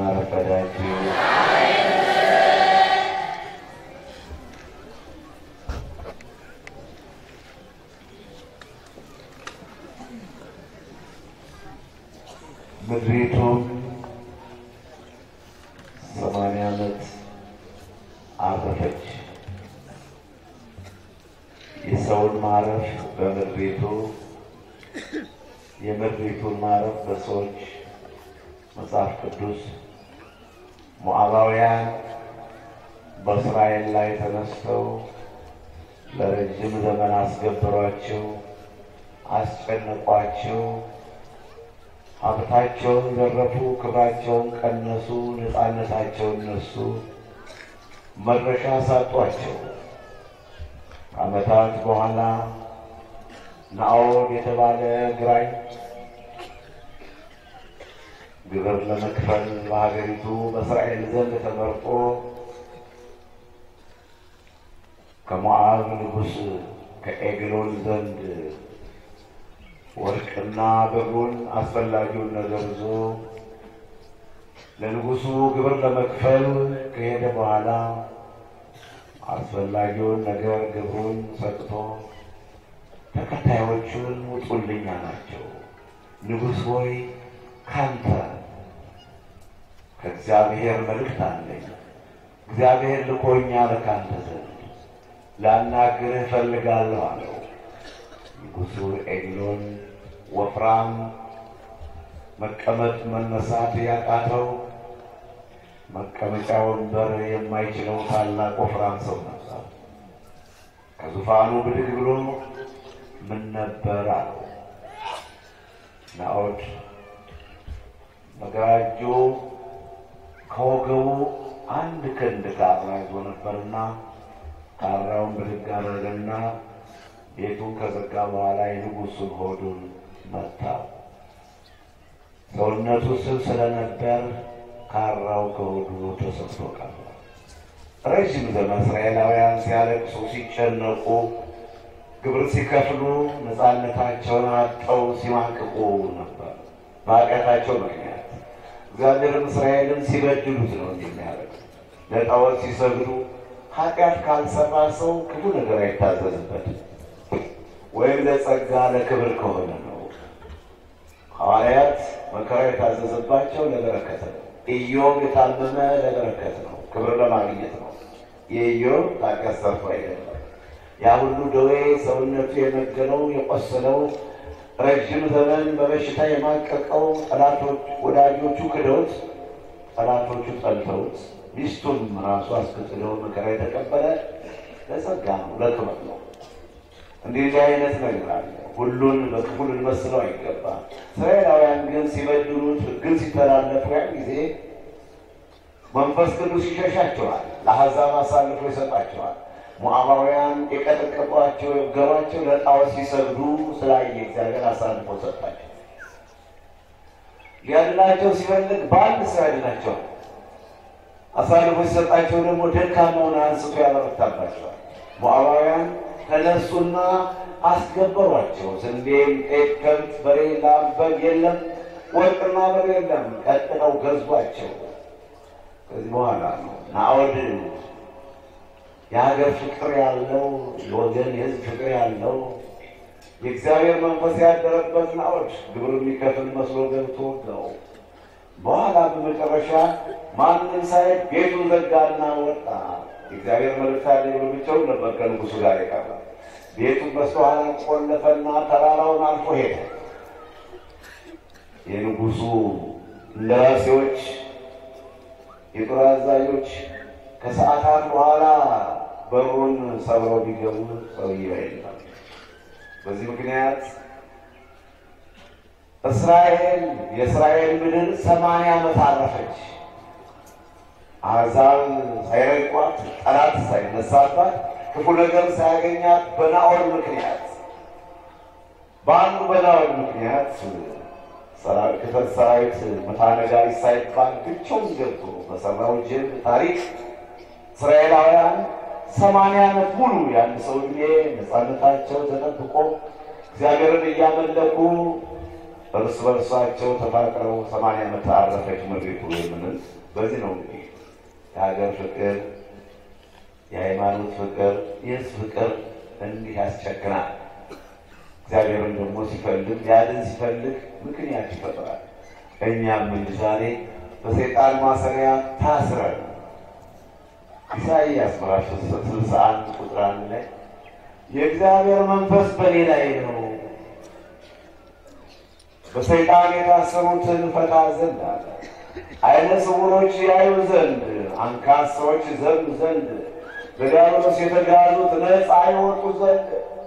አረፈዳችሁ። ምድሪቱ ሰማንያ ዓመት አረፈች። የሰውን ማረፍ በምድሪቱ የምድሪቱን ማረፍ በሰዎች መጽሐፍ ቅዱስ ሞዓባውያን በእስራኤል ላይ ተነስተው ለረጅም ዘመን አስገብሯቸው፣ አስጨነቋቸው፣ ሀብታቸውን ዘረፉ፣ ክብራቸውን ቀነሱ፣ ነፃነታቸውን ነሱ፣ መድረሻ ሳጧቸው። ከዓመታት በኋላ ናኦድ የተባለ ግራኝ ግብር ለመክፈል በሀገሪቱ በእስራኤል ዘንድ ተመርጦ ከሞዓብ ንጉሥ ከኤግሎን ዘንድ ወርቅና ብሩን አስፈላጊውን ነገር ይዞ ለንጉሡ ግብር ለመክፈል ከሄደ በኋላ አስፈላጊውን ነገር ግብሩን ሰጥቶ ተከታዮቹን ውጡልኝ አላቸው። ንጉሥ ሆይ ካንተ ከእግዚአብሔር መልእክት አለኝ። እግዚአብሔር ልኮኛል ካንተ ዘንድ ላናግርህ እፈልጋለሁ አለው። ንጉሡ ኤግሎን ወፍራም መቀመጥ መነሳት ያቃተው መቀመጫ ወንበር የማይችለው ታላቅ ወፍራም ሰው ነበር። ከዙፋኑ ብድግ ብሎ ምን ነበር አለው። ናኦድ በግራ እጁ ከወገቡ አንድ ክንድ ካራ ይዞ ነበርና ካራውን ብድግ አደረገና ቤቱን ከዘጋ በኋላ የንጉሡን ሆዱን መታው። ሰውነቱ ስብ ስለነበር ካራው ከሆዱ ተሰፍቶ ቀረ። ረዥም ዘመን እስራኤላውያን ሲያለቅሱ፣ ሲጨነቁ፣ ግብር ሲከፍሉ ነፃነታቸውን አጠው ሲማቅቁ ነበር በኃጢአታቸው ምክንያት። እግዚአብሔርም እስራኤልን ሲበድሉት ነው እንዲህ የሚያደርግ ለጣዖት ሲሰግዱ ኃጢአት ካልሰራ ሰው ክፉ ነገር አይታዘዝበትም ወይም ለጸጋ ለክብር ከሆነ ነው። ሐዋርያት መከራ የታዘዘባቸው ለበረከት ነው። ኢዮብ የታመመ ለበረከት ነው፣ ክብር ለማግኘት ነው። የኢዮብ ኃጢአት ሰርቶ አይደለም። ያ ሁሉ ደዌ ሰውነቱ የመገለው የቆሰለው ረዥም ዘመን በበሽታ የማቀቀው ጠላቶች ወዳጆቹ ክደውት ጠላቶቹ ጠልተውት ሚስቱም ራሱ አስከትለው መከራ የተቀበለ ለጸጋ ነው፣ ለክብር ነው። እንዲህ አይነት ነገር አለ። ሁሉን በክፉ ልንመስለው አይገባም። እስራኤላውያን ግን ሲበድሉት፣ ሕግን ሲተላለፉ ያን ጊዜ መንፈስ ቅዱስ ይሸሻቸዋል፣ ለአሕዛብ አሳልፎ ይሰጣቸዋል። ሞዓባውያን የቀጠቀጧቸው የገሯቸው ለጣዖት ሲሰግዱ ስላየ እግዚአብሔር አሳልፎ ሰጣቸው። ሊያድናቸው ሲፈልግ በአንድ ሰው ያድናቸዋል። አሳልፎ ሲሰጣቸው ደግሞ ደካማውን አንስቶ ያበረታባቸዋል። ሞዓባውያን ተነሱና አስገበሯቸው። ስንዴም፣ ጤፍ፣ ከብት፣ በሬ፣ ላም፣ በግ የለም፣ ወርቅና ብር የለም። ቀጥለው ገዟቸው። ከዚህ በኋላ ነው ናኦድ የሀገር ፍቅር ያለው የወገን የሕዝብ ፍቅር ያለው የእግዚአብሔር መንፈስ ያደረበት ናኦድ ግብር የሚከፍል መስሎ ገብቶ ነው። በኋላ በመጨረሻ ማንም ሳይል ቤቱን ዘጋና ወጣ። የእግዚአብሔር መልእክት ያለ ብሎ ብቻውን ነበር ከንጉሱ ጋር የቀረ። ቤቱን በስተኋላ ቆለፈና ተራራውን አልፎ ሄደ። የንጉሱ እንደራሴዎች፣ የጦር አዛዦች ከሰዓታት በኋላ በሩን ሰብረው ቢገቡ ሰውዬው የለም። በዚህ ምክንያት እስራኤል የእስራኤል ምድር ሰማንያ ዓመት አረፈች። አሕዛብ ሳይረቋት፣ ጠላት ሳይነሳባት፣ ክፉ ነገር ሳያገኛት በናኦድ ምክንያት በአንዱ በናኦድ ምክንያት ክተት ሰራዊት መታነጋሪ ሳይባል ብቻውን ገብቶ በሰራው ጅብ ታሪክ እስራኤላውያን ሰማንያ ዓመት ሙሉ የአንድ ሰው ዕድሜ ነፃነታቸው ተጠብቆ እግዚአብሔርን እያመለኩ እርስ በርሳቸው ተፋቅረው ሰማንያ ዓመት አረፈች ምድሪቱ የምንል በዚህ ነው። እንግዲህ የሀገር ፍቅር፣ የሃይማኖት ፍቅር፣ የህዝብ ፍቅር እንዲህ ያስቸግናል። እግዚአብሔርን ደግሞ ሲፈልግ ያድን ሲፈልግ ምክንያት ይፈጥራል። እኛም እንዲህ ዛሬ በሰይጣን ማሰሪያ ታስረን ኢሳይያስ ምዕራፍ ስልሳ አንድ ቁጥር አንድ ላይ የእግዚአብሔር መንፈስ በእኔ ላይ ነው፣ በሰይጣን የታሰሩትን ፈታ ዘንድ አለ፣ ዓይነ ስውሮች ያዩ ዘንድ፣ አንካሶች ዘንድ ዘንድ፣ በዲያብሎስ የተጋዙት ነፃ ይወጡ ዘንድ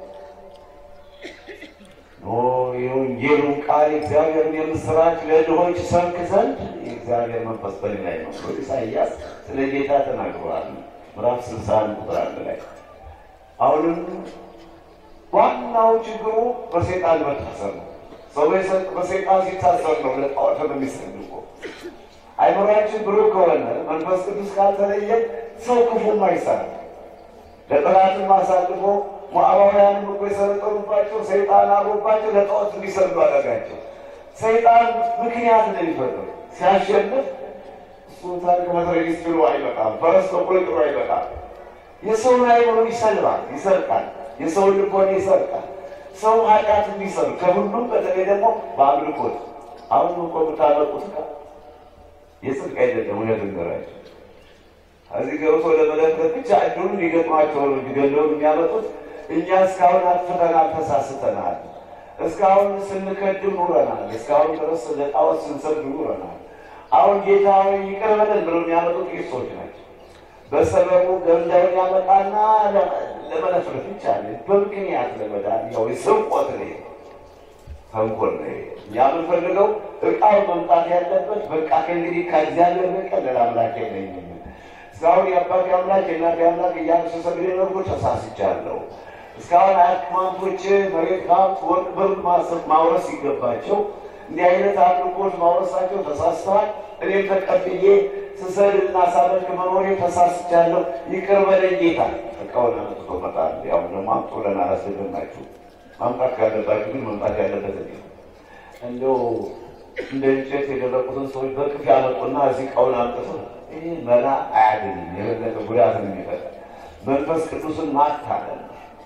ኖ የወንጌሉን ቃል የእግዚአብሔርን የምስራች ለድሆች ሰብክ ዘንድ የእግዚአብሔር መንፈስ በእኔ ላይ ነው ብሎ ኢሳይያስ ስለ ጌታ ተናግሯል። ምዕራፍ ስልሳ አንድ ቁጥር አንድ ላይ አሁንም ዋናው ችግሩ በሰይጣን መታሰር ነው። ሰው በሰይጣን ሲታሰር ነው ለጣዖት የሚሰግድ አይምሯችን ብሩህ ከሆነ መንፈስ ቅዱስ ካልተለየ ሰው ክፉም አይሰራም። ለጠላትም አሳልፎ ሞዓባውያንም እኮ የሰለጠኑባቸው ሰይጣን አብሮባቸው ለጣዖት እንዲሰግዱ አደረጋቸው። ሰይጣን ምክንያት ነው የሚፈጥረው። ሲያሸንፍ እሱ ታሪክ መትረጊስ ጥሎ አይበቃም፣ ፈረስ በቆሎ ጥሎ አይበቃም። የሰውን አይምሮ ይሰልባል፣ ይሰርቃል፣ የሰውን ልቦና ይሰርቃል። ሰው ኃጢአት እንዲሰሩ ከሁሉም በተለይ ደግሞ በአምልኮት አሁን እኮ የምታመጡት ጋር የጽድቅ አይደለም። እውነት ንገራቸው እዚህ ገብቶ ለመለክለት ብቻ እድሉን ሊገጥሟቸው ነው ሊገለውን የሚያመጡት። እኛ እስካሁን አጥፍተናል፣ ተሳስተናል፣ እስካሁን ስንከድም ኑረናል፣ እስካሁን ድረስ ለጣዖት ስንሰግድ ኑረናል። አሁን ጌታ ሆይ ይቅር በለን ብለው የሚያመጡት ጥቂት ሰዎች ናቸው። በሰበቡ ገንዳውን ያመጣና ለመለፍለፍ ብቻ በምክንያት ለመዳን ያው ስርቆት ነው፣ ተንኮል ነው። እኛ የምንፈልገው እቃው መምጣት ያለበት በቃ ከእንግዲህ ከእግዚአብሔር በቀር ሌላ አምላክ የለኝም እስካሁን የአባቴ አምላክ የእናቴ አምላክ እያሉ ስሰግድ ነርጎ ተሳስቻለሁ። እስካሁን አያክማንቶች መሬት ሀብት፣ ወርቅ፣ ብር ማውረስ ሲገባቸው እንዲህ አይነት አምልኮች ማውረሳቸው ተሳስተዋል። እኔም ተቀብዬ ስሰግድና ሳመልክ መኖሬ ተሳስቻለሁ፣ ይቅር በለኝ ጌታ። እቃውን አመጥቶ መጣል። ያው ደግሞ አምጡ ብለን አላስገድናችሁ። ማምጣት ካለባችሁ ግን መምጣት ያለበት እንዲ እንደው እንደ እንጨት የደረቁትን ሰዎች በቅፍ ያመጡና እዚህ እቃውን አምጥቶ ይህ መላ አያድንም፣ የበለጠ ጉዳትን የሚፈጠር መንፈስ ቅዱስን ማታለል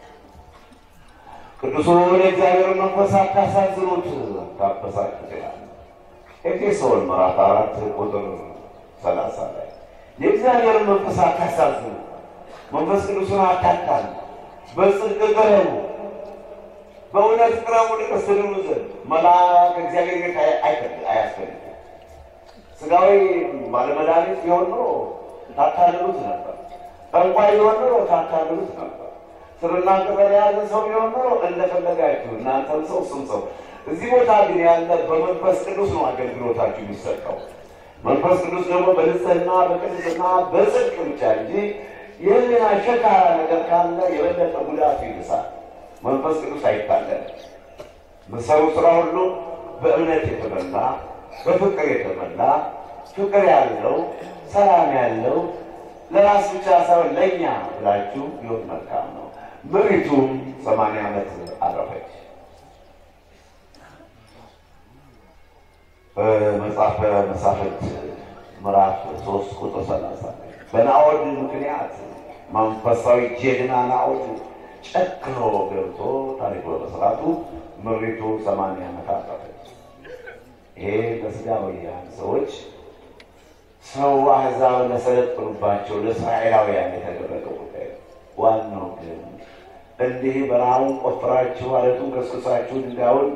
ቅዱሱን የእግዚአብሔርን መንፈስ አታሳዝኑት፣ ታበሳጩት ይላል ኤፌሶን ምዕራፍ አራት ቁጥር ሰላሳ ላይ የእግዚአብሔርን መንፈስ አታሳዝኑ፣ መንፈስ ቅዱስን አታታሉ፣ በጽድቅ ቅረቡ፣ በእውነት ቅረቡ ልቅስ ትድኑ ዘንድ መልአክ እግዚአብሔር ቤት አያስፈልግም። ስጋዊ ባለመድኃኒት ቢሆን ኖሮ ታታልሉት ነበር። ጠንቋይ ቢሆን ኖሮ ታታልሉት ነበር። ስርና ቅጠል የያዘ ሰው ቢሆን ኖሮ እንደፈለጋችሁ እናንተም ሰው እሱም ሰው። እዚህ ቦታ ግን ያለ በመንፈስ ቅዱስ ነው አገልግሎታችሁ የሚሰጠው። መንፈስ ቅዱስ ደግሞ በንጽህና በቅድስና በጽድቅ ብቻ እንጂ ይህንን አሸካራ ነገር ካለ የበለጠ ጉዳቱ ይብሳል። መንፈስ ቅዱስ አይታለን። ምሰሩ ስራ ሁሉ በእምነት የተመላ በፍቅር የተመላ ፍቅር ያለው ሰላም ያለው ለራስ ብቻ ሳይሆን ለእኛ ብላችሁ ቢሆን መልካም ነው። ምሪቱም ሰማንያ ዓመት አረፈች። በመጽሐፈ መሳፍንት ምዕራፍ ሶስት ቁጥር ሰላሳ በናዖድ ምክንያት መንፈሳዊ ጀግና ናዖድ ጨክኖ ገብቶ ታሪክ በመስራቱ ምሪቱ ሰማንያ ዓመት አረፈች። ይሄ ለስጋውያን ሰዎች ሰው አሕዛብ ለሰለጠኑባቸው ለእስራኤላውያን የተደረገ ጉዳይ ነው። ዋናው ግን እንዲህ በረሃውን ቆፍራችሁ አለቱን ከስክሳችሁ ድንጋዩን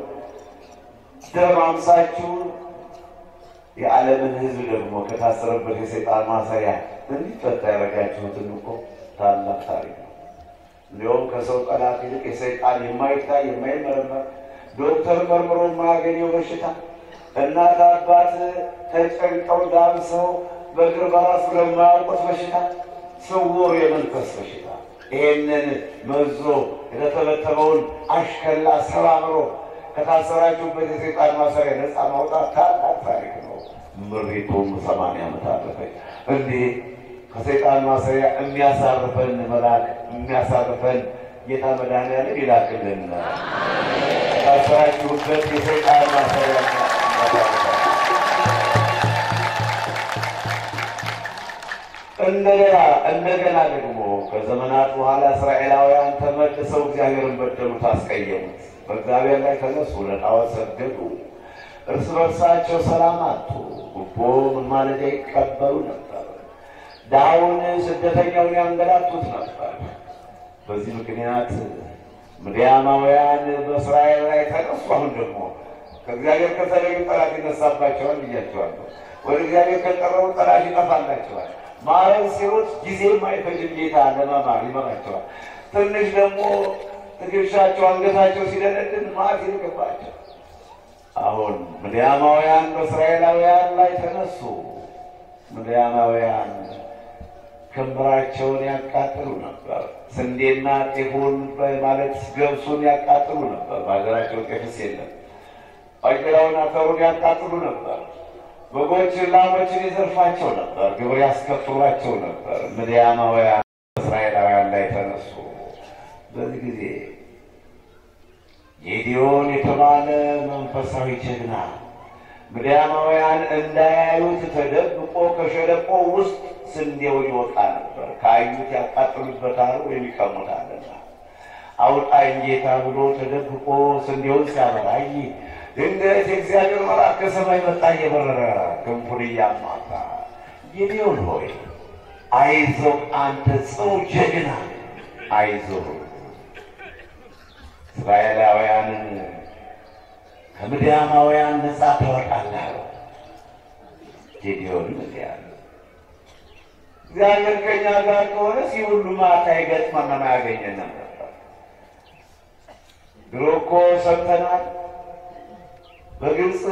ደማምሳችሁ የዓለምን ሕዝብ ደግሞ ከታሰረበት የሰይጣን ማሰሪያ እንዲፈታ ያደረጋችሁትን እኮ ታላቅ ታሪክ ነው። እንዲሁም ከሰው ጠላት ይልቅ የሰይጣን የማይታይ የማይመረመር ዶክተር መርምሮ የማያገኘው በሽታ እናት አባት ተጨንቀው ዳብሰው በእግር በራሱ ለማያውቁት በሽታ ስውር የመንፈስ በሽታ ይሄንን መዞ የተተበተበውን አሽከላ ሰባብሮ ከታሰራችሁበት የሰይጣን ማሰሪያ ነፃ ማውጣት ታላቅ ታሪክ ነው። ምሪቱም ሰማንያ ዓመት አለፈች። እንዲህ ከሰይጣን ማሰሪያ የሚያሳርፈን መልአክ የሚያሳርፈን ጌታ መድኃኒዓለም ይላክልን። የታሰራችሁበት የሰይጣን ማሰሪያ እንደገና እንደገና ደግሞ ከዘመናት በኋላ እስራኤላውያን ተመልሰው እግዚአብሔርን በደሉት፣ አስቀየሙት። በእግዚአብሔር ላይ ተነሱ፣ ለጣዖት ሰገዱ፣ እርስ በርሳቸው ሰላም አጡ። ጉቦ መማለጃ ይቀበሉ ነበር። ድሃውን ስደተኛውን ያንገላቱት ነበር። በዚህ ምክንያት ምድያማውያን በእስራኤል ላይ ተነሱ። አሁን ደግሞ ከእግዚአብሔር ከተለዩ ጠላት ይነሳባቸዋል ብያቸዋለሁ። ወደ እግዚአብሔር ከቀረቡ ጠላት ይጠፋላቸዋል። ማረን ሲሮጥ ጊዜ የማይፈጅም ጌታ ለመማር ይመራቸዋል። ትንሽ ደግሞ ትከሻቸው አንገታቸው ሲደነድን ማት ይልቅባቸው። አሁን ምድያማውያን በእስራኤላውያን ላይ ተነሱ። ምድያማውያን ክምራቸውን ያቃጥሉ ነበር። ስንዴና ጤፉን ማለት ገብሱን ያቃጥሉ ነበር። በሀገራቸው ጤፍስ የለም። ባቄላውን፣ አተሩን ያቃጥሉ ነበር። በጎችን፣ ላሞችን ይዘርፋቸው ነበር። ግብር ያስከፍሏቸው ነበር። ምድያማውያን እስራኤላውያን ላይ ተነሱ። በዚህ ጊዜ ጌዲዮን የተባለ መንፈሳዊ ጀግና ምድያማውያን እንዳያዩት ተደብቆ ከሸለቆ ውስጥ ስንዴውን ይወቃ ነበር። ካዩት ያቃጥሉበታል ወይም ይቀሙታልና። አውጣኝ ጌታ ብሎ ተደብቆ ስንዴውን ሲያበራይ ድንገት የእግዚአብሔር መልአክ ከሰማይ መጣ እየበረረ ክንፉን እያማታ ጌዲዮን ሆይ አይዞህ፣ አንተ ጽኑ ጀግና አይዞህ፣ እስራኤላውያንን ከምድያማውያን ነጻ ታወጣለህ። ጌዲዮን እዚህ ያለ እግዚአብሔር ከኛ ጋር ከሆነ ሲ ሁሉ ማታ ይገጥመን አያገኘንም ነበር። ድሮ እኮ ሰምተናል። በግብፅ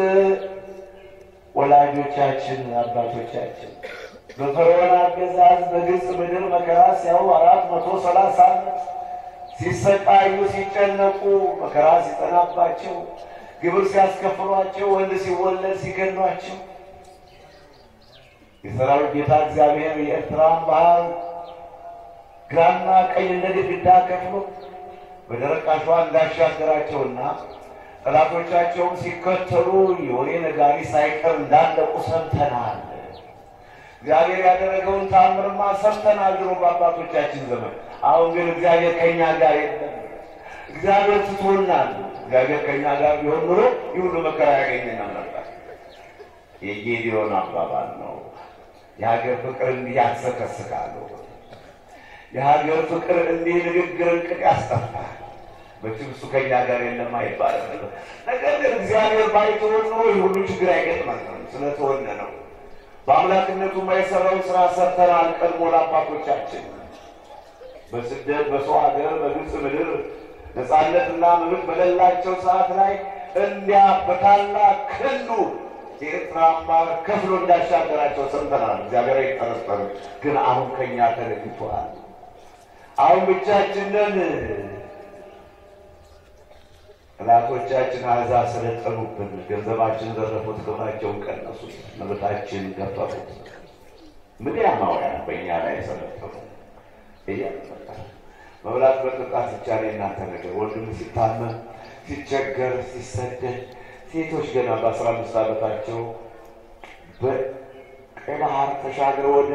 ወላጆቻችን አባቶቻችን በፈርዖን አገዛዝ በግብፅ ምድር መከራ ሲያዩ አራት መቶ ሰላሳ ዓመት ሲሰቃዩ ሲጨነቁ መከራ ሲጠናባቸው ግብር ሲያስከፍሏቸው ወንድ ሲወለድ ሲገድሏቸው የሰራዊት ጌታ እግዚአብሔር የኤርትራን ባህር ግራና ቀኝ እንደ ግድግዳ ከፍሎ በደረቅ አሸዋ እንዳሻገራቸውና ጠላቶቻቸውን ሲከተሉ የወሬ ነጋሪ ሳይቀር እንዳለቁ ሰምተናል። እግዚአብሔር ያደረገውን ታምርማ ሰምተናል ድሮ በአባቶቻችን ዘመን። አሁን ግን እግዚአብሔር ከእኛ ጋር የለም። እግዚአብሔር ትቶናል። እግዚአብሔር ከእኛ ጋር ቢሆን ኑሮ ይህ ሁሉ መከራ ያገኘናል ነበር። የጌዲዮን አባባል ነው። የሀገር ፍቅር እንዲህ ያሰከስካሉ። የሀገር ፍቅር እንዲህ ንግግርን ቅጥ ያስጠፋል። መቼም እሱ ከእኛ ጋር የለም አይባልም። ነገር ግን እግዚአብሔር ባይተወን ኑሮ ይህ ሁሉ ችግር አይገጥመንም። ስለተወነ ነው። በአምላክነቱ የማይሰራውን ስራ ሰርተናል። ቀድሞ ለአባቶቻችን በስደት በሰው ሀገር በግብፅ ምድር ነፃነትና መብት በሌላቸው ሰዓት ላይ እንዲያ በታላቅ ክንዱ የኤርትራን ባህር ከፍሎ እንዳሻገራቸው ሰምተናል። እግዚአብሔር አይጠረጠርም። ግን አሁን ከእኛ ተለይቷል። አሁን ብቻችንን ጠላቶቻችን አሕዛብ ሰለጠኑብን፣ ገንዘባችን ዘረፉት፣ ክብራቸውን ቀነሱት፣ መብታችን ገፈፉት። ምድያማውያን በእኛ ላይ ሰለጠኑ። እያመጣ መብላት መጠጣት ብቻ ነው የእናንተ ነገር። ወንድም ሲታመም ሲቸገር፣ ሲሰደድ ሴቶች ገና በአስራ አምስት ዓመታቸው በቀይ ባህር ተሻግረው ወደ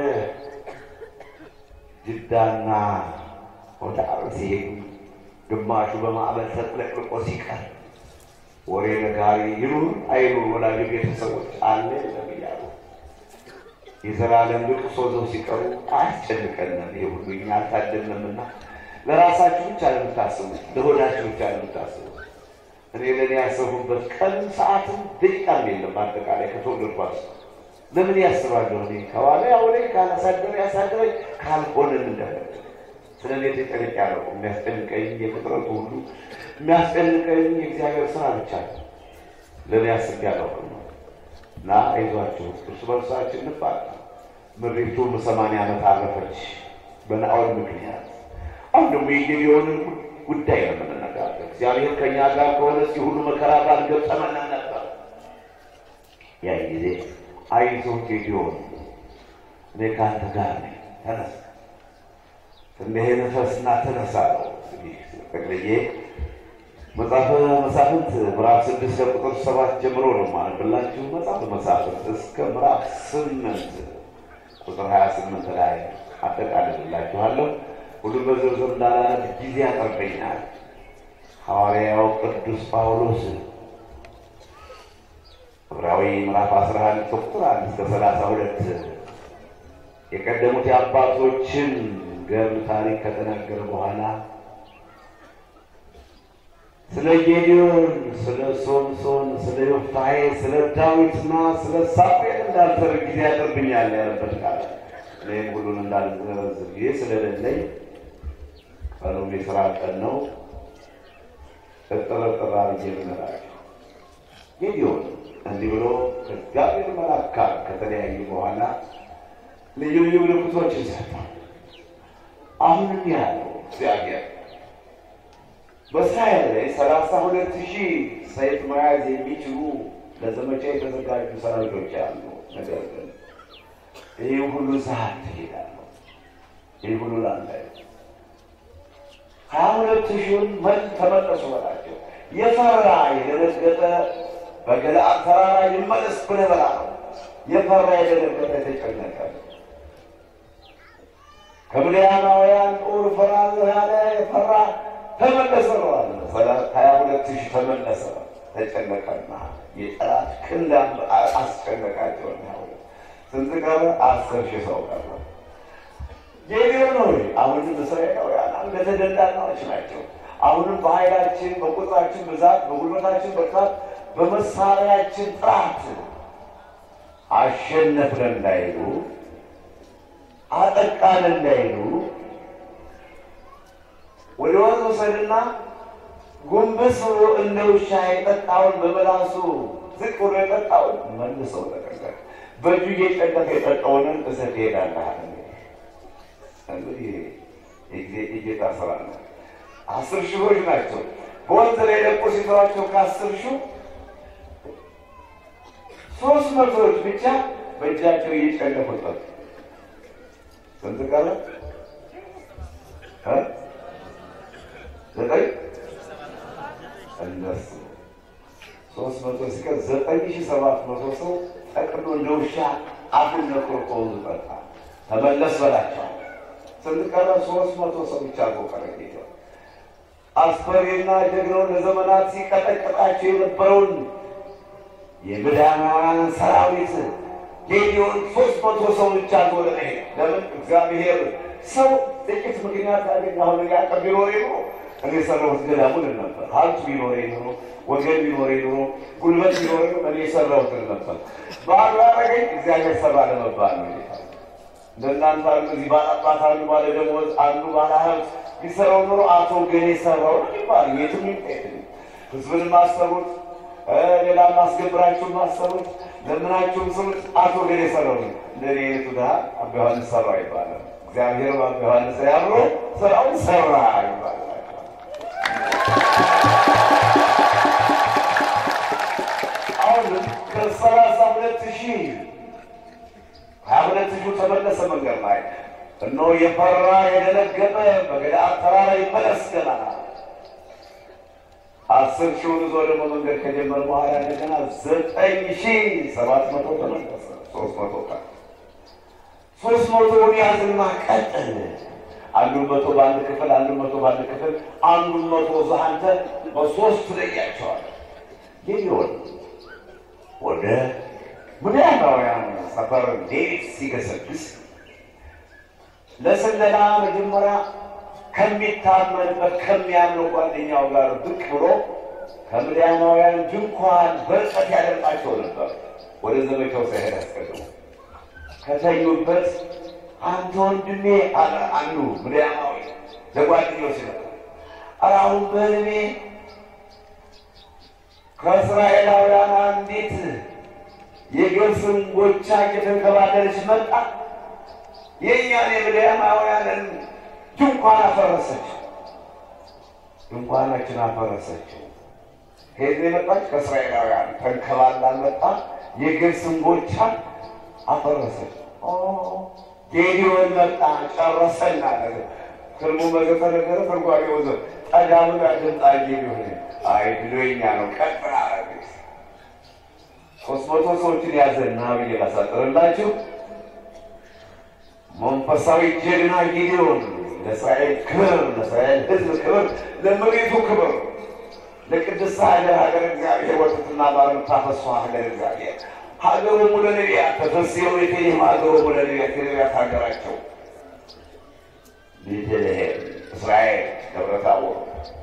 ጅዳና ወደ አረብ ሲሄዱ ግማሹ በማዕበል ተጥለቅልቆ ሲቀር ወሬ ነጋሪ ይኑር አይኑር ወላጅ ቤተሰቦች አለ የለም እያሉ የዘላለም ልቅሶ ዘው ሲቀሩ አያስጨንቀንም። ይሄ ሁሉ እኛ አልታደልንምና ለራሳችሁ ብቻ ለምታስቡት ለሆዳችሁ ብቻ ለምታስቡት እኔ ለእኔ ያሰቡበት ቀን ሰዓትም ደቂቃም የለም። በአጠቃላይ ከተወለድኳት ለምን ያስባለሁ? እኔ ከዋለ ያውለ ካላሳደረ ያሳደረኝ ካልሆነን እንዳለ ስለ እኔ ተጨንቄ አላውቅም። የሚያስጨንቀኝ የፍጥረቱ ሁሉ የሚያስጨንቀኝ የእግዚአብሔር ስራ ብቻ ነው። ለእኔ አስቤ አላውቅም ነው እና አይዟችሁ እርስ በርሳችን እንባል። ምድሪቱ ሰማንያ ዓመት አረፈች በናኦል ምክንያት። አሁን ደግሞ የጌዲዮንን ጉዳይ ነው የምንነጋገር። እግዚአብሔር ከእኛ ጋር ከሆነ እስኪ ሁሉ መከራ ባልገጠመን ነበር። ያን ጊዜ አይዞህ ጌዲዮን እኔ ከአንተ ጋር ነኝ፣ ተነሳ ትንሄ ነፈስና ተነሳ ነው። እንግዲህ ጠቅልዬ መጽሐፈ መሳፍንት ምዕራፍ ስድስት ከቁጥር ሰባት ጀምሮ ነው ማለብላችሁ። መጽሐፈ መሳፍንት እስከ ምዕራፍ ስምንት ቁጥር ሀያ ስምንት ላይ አጠቃልላችኋለሁ። ሁሉም በዝርዝር እንዳላነብ ጊዜ ያጠርበኛል። ሐዋርያው ቅዱስ ጳውሎስ ዕብራዊ ምዕራፍ አስራ አንድ ከቁጥር አንድ እስከ ሰላሳ ሁለት የቀደሙት የአባቶችን ገድል ታሪክ ከተናገረ በኋላ ስለ ጌዲዮን፣ ስለ ሶምሶን፣ ስለ ዮፍታሔ፣ ስለ ዳዊትና ስለ ሳሙኤል እንዳልተርክ ጊዜ ያጠርብኛል ያለበት ቃል እኔም ሁሉን እንዳልዘረዝር ጊዜ ስለሌለኝ ቀኑም የስራ ቀን ነው። እጥረጥር አድርጌ ልነግራችሁ ጌዲዮን እንዲህ ብሎ ከእግዚአብሔር መልአክ ጋር ከተለያዩ በኋላ ልዩ ልዩ ምልክቶችን ሰጥቷል። አሁንም ያለው እግዚአብሔር በእስራኤል ላይ ሰላሳ ሁለት ሺህ ሰይፍ መያዝ የሚችሉ ለዘመቻ የተዘጋጁ ሰራዊቶች አሉ። ነገር ግን ይህ ሁሉ ሰዓት ትሄዳለሁ። ይህ ሁሉ ላንተ ሀያ ሁለት ሺውን መል ተመለሱ በላቸው። የፈራ የደነገጠ በገለዓድ ተራራ ይመለስ ብለህ በላ ነው። የፈራ የደነገጠ የተጨነቀ ከምድያማውያን ጦር እፈራለሁ ያለ የፈራ ተመለሰ ነው አለ። ሀያ ሁለት ሺህ ተመለሰ። ተጨነቀና የጠላት ክንድ አስጨነቃቸው። ስንት ቀረ? አስር ሺህ ሰው ቀረ። ጌዲዮን ሆይ አሁንም እስራኤላውያን አንገተ ደንዳናዎች ናቸው። አሁንም በኃይላችን በቁጥራችን ብዛት በጉልበታችን ብርታት በመሳሪያችን ጥራት አሸነፍን እንዳይሉ አጠቃን እንዳይሉ ወደ ወንዝ ውሰድና ጎንበስ ብሎ እንደ ውሻ የጠጣውን በመላሱ ዝቅ ብሎ የጠጣውን መልሰው ተቀቀል በእጁ እየጨቀፈ የጠጣውንን እሰት ትሄዳለህ። እንግዲህ የጌታ ስራ ነው። አስር ሺዎች ናቸው። በወንዝ ላይ ለቆ ሲተዋቸው ከአስር ሺህ ሶስት መቶዎች ብቻ በእጃቸው እየጨለፉ ጠጡ። ስንት ቀረ? ዘጠኝ እነሱ ሶስት መቶ ሲቀር ዘጠኝ ሺህ ሰባት መቶ ሰው ጠቅሎ እንደ ውሻ አፉን ነክሮ ከወንዙ ጠጣ። ተመለስ በላቸዋል። ስንት ቀረ? ሶስት መቶ ሰው ብቻ አርጎ ቀረ። ጌታ አስፈሪና ጀግናውን ለዘመናት ሲቀጠቅጣቸው የነበረውን የምድያማውያን ሰራዊት ጌዲዮን ሶስት መቶ ሰው ብቻ አርጎ ለመሄድ ለምን እግዚአብሔር ሰው ጥቂት ምክንያት ያገኝ አሁን ያቀብ ቢኖሬ ኖሮ እኔ የሰራሁት ገዳሙን ነበር። ሀብት ቢኖሬ ኖሮ ወገን ቢኖሬ ኖሮ ጉልበት ቢኖሬ እኔ የሰራሁትን ነበር። ባሉ ያደረገኝ እግዚአብሔር ሰራ ለመባል ነው። እንደናንተ አሉ እዚህ ባላባት አሉ ባለ ደሞዝ አሉ ባለ ሀብት ቢሰራው ኖሮ አቶ ገኔ ሰራው ነው ይባል የትም ይጠት ህዝብን ማሰሩት ሌላ ማስገብራችሁን ማሰሩት ለምናችሁም ስሩት አቶ ገኔ ሰራው ነው። እንደኔ አይነቱ ድሀ አባ ዮሐንስ ሰራ ይባላል። እግዚአብሔር በአባ ዮሐንስ ላይ አብሮ ስራውን ሰራ ይባላል። አሁንም ከሰላሳ ሁለት ሺህ ሀያ ሁለት ሺህ ተመለሰ መንገድ ላይ እነሆ የፈራ የደነገጠ በገለዓድ ተራራ ይመለስ ገና አስር ሺውን ይዞ ደግሞ መንገድ ከጀመረ በኋላ እንደገና ዘጠኝ ሺህ ሰባት መቶ ተመለሰ። ሶስት መቶ ቀን ሶስት መቶውን ያዝና ቀጥል። አንዱን መቶ በአንድ ክፍል፣ አንዱን መቶ በአንድ ክፍል፣ አንዱን መቶ እዛ አንተ በሶስት ትለያቸዋል። ጌዲዮን ወደ ምድያማውያን ሰፈር ሌሊት ሲገሰግስ ለስለላ መጀመሪያ ከሚታመንበት ከሚያምነው ጓደኛው ጋር ብቅ ብሎ ከምድያማውያን ድንኳን በርቀት ያደርቃቸው ነበር። ወደ ዘመቻው ሳይሄድ አስቀድሞ ከተኙበት አንተ ወንድሜ አለ አንዱ ምድያማዊ ለጓደኛው ሲለ ኧረ አሁን በህልሜ ከእስራኤላውያን አንዲት የገብስን ጎቻ እየተንከባለለች መጣ። የእኛን የምድያማውያንን ድንኳን አፈረሰች። ድንኳናችን አፈረሰችው። ከየት ነው የመጣች? ከእስራኤላውያን ተንከባላ መጣ። የገብስን ጎቻ አፈረሰች። ጌዲዮን መጣ ጨረሰና ትርጉሙ በተነገረ ትርጓሜ ወዘ ጠዳሙ ጋር ድምጣ ሊሆን አይ ብሎኛ ነው ቀጥራ አረግ ሶስት መቶ ሰዎችን ያዘና ብዬ ላሳጥርላችሁ። መንፈሳዊ ጀግና ጊዲዮን ለእስራኤል ክብር፣ ለእስራኤል ሕዝብ ክብር፣ ለመሬቱ ክብር፣ ለቅድስት ሀገር ሀገር እግዚአብሔር ወተትና ማር የምታፈሷ ሀገር እግዚአብሔር ሀገሩ ሙሉ ነቢያት ተፈስየው ቤተልሔም ሀገሩ ሙሉ ነቢያት የነቢያት ሀገራቸው ቤተልሔም እስራኤል ደብረ ታቦር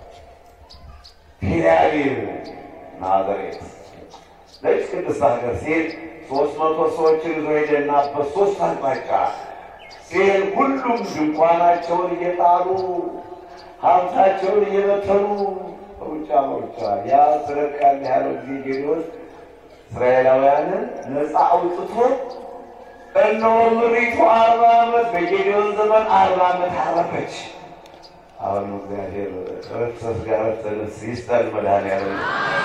ቴልአቪቭ ናዝሬት ለዚህ ቅድስት ሀገር ሲሄድ ሶስት መቶ ሰዎችን ይዞ ሄደና በሶስት አቅጣጫ ሲሄድ ሁሉም ድንኳናቸውን እየጣሉ ሀብታቸውን እየበተኑ ሩጫ መሩጫ ያ ስረቃል ያለው ጊዜ ጌዲዮን እስራኤላውያንን ነፃ አውጥቶ እነሆ ምሪቱ አርባ ዓመት በጌዲዮን ዘመን አርባ ዓመት አረፈች። አሁን እግዚአብሔር ረፍሰት ጋር ረፍተንስ ይስጠን መድኃኒዓለም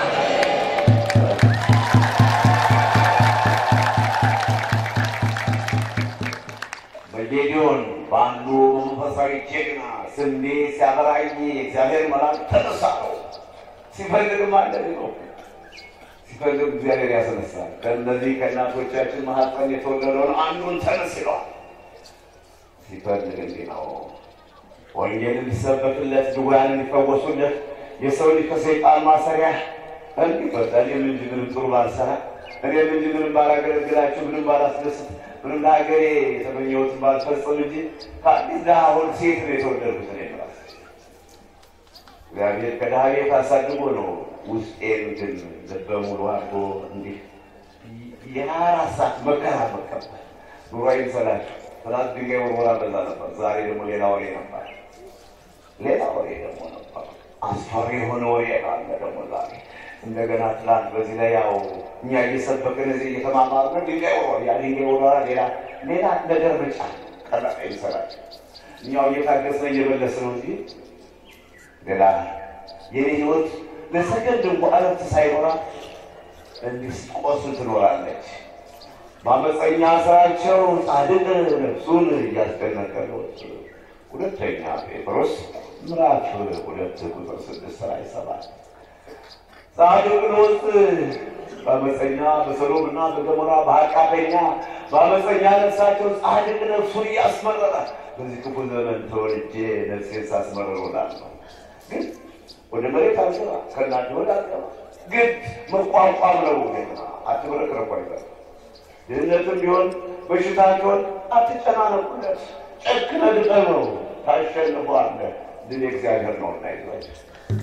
በጌዲዮን በአንዱ መንፈሳዊ ጀግና ስንዴ ሲያበራይ የእግዚአብሔር መልአክ ተነሳ ነው። ሲፈልግም እንደዚህ ነው። ሲፈልግ እግዚአብሔር ያስነሳል። ከእነዚህ ከእናቶቻችን ማህፀን የተወለደውን አንዱን ተነስ ይለዋል። ሲፈልግ እንዲህ ነው። ወንጌል እንዲሰበክለት፣ ድውያን እንዲፈወሱለት፣ የሰው ልጅ ከሰይጣን ማሰሪያ እንዲፈታ እኔም እንጂ ምንም ጥሩ ባልሰራ እኔም እንጂ ምንም ባላገለግላችሁ ምንም ባላስደስት ምንም ለሀገሬ የተመኘሁትን ባልፈጽም እንጂ ከአዲስ ድሃ ሆድ ሴት ነው የተወለድኩት። እኔ ራሴ እግዚአብሔር ከድሃ ቤት አሳድጎ ነው ውስጤን ግን ልበ ሙሉ አድርጎ እንዲህ የሀያ አራት ሰዓት መከራ መቀበል ኑሮ አይምሰላችሁ። ትናንት ድንጋይ ወርወራ በዛ ነበር፣ ዛሬ ደግሞ ሌላ ወሬ ነበር። ሌላ ወሬ ደግሞ ነበር። አስፈሪ የሆነ ወሬ አለ ደግሞ ዛሬ እንደገና ትላንት በዚህ ላይ ያው እኛ እየሰበክን እዚህ እየተማማርን ድንጋይ ወርወራ ያ ድንጋይ ወርወራ ሌላ ሌላ ነገር መጫ ቀላል አይምሰላችሁ። እኛው እየታገስን እየመለስን ነው እንጂ ሌላ የኔ ህይወት ለሰከንድ እንኳ እረፍት ሳይኖራት እንዲህ ስትቆስል ትኖራለች። በአመፀኛ ስራቸው ጻድቅ ነፍሱን እያስደነቀሉት። ሁለተኛ ጴጥሮስ ምዕራፍ ሁለት ቁጥር ስድስት ላይ ሰባት ጻድቅ ሎጥ በአመፀኛ በሰዶም እና በገሞራ በኃጢአተኛ በአመፀኛ ነፍሳቸው ጻድቅ ነፍሱን እያስመረረ በዚህ ክፉ ዘመን ተወልጄ ነፍሴን ሳስመረር እውላለሁ። ግን ወደ መሬት አልገባ ከእናንተ ወደ አልገባ ግን መቋቋም ነው። አትብረክረኩ አይበል ድህነትም ቢሆን በሽታ ቢሆን አትጨናነቁለት። ጨክነ ድጠመው ታሸንፈዋለህ። ድል እግዚአብሔር ነው እና ይዟቸው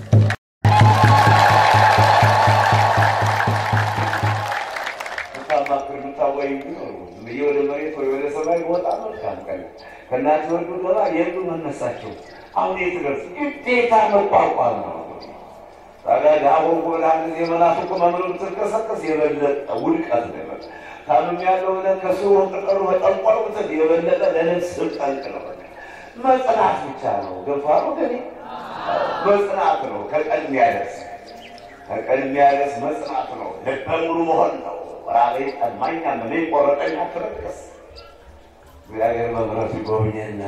ምታማክር ምታወይ ቢኖሩ ብዬ ወደ መሬት ወይ ወደ ሰማይ በወጣ መልካም ቀን ከእናት ወዱ ገባ የሉ መነሳቸው አሁን የትደርስ ግዴታ መቋቋም ነው። ታዲያ ዳቦ ጎላ ጊዜ መናፍቁ መምሮ ብትንቀሳቀስ የበለጠ ውድቀት ነው። ታምም ያለው ብለህ ከስሩ ቅጠሉ መጠንቆል ብትል የበለጠ ለነፍስ ጠንቅ ነው። መጽናት ብቻ ነው። ገፋ ነው ገ መጽናት ነው። ከቀን የሚያደርስ ከቀን የሚያደርስ መጽናት ነው። ልበ ሙሉ መሆን ነው። ራቤ ጠማኝ ምን ቆረጠኝ አትረቅስ እግዚአብሔር በምሕረቱ ይጎብኘን።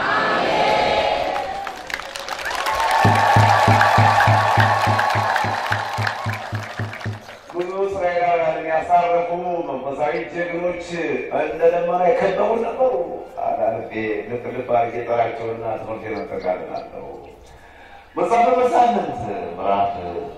ብዙ እስራኤላውያንን ያሳረፉ መንፈሳዊ ጀግኖች እንደ ደመና የከበቡ ነበሩ። አዳልቤ ልብ ልብ አድርጌ ጠራቸውና ትምህርት የመጠቃልናለሁ። መጽሐፈ መሳፍንት ምዕራፍ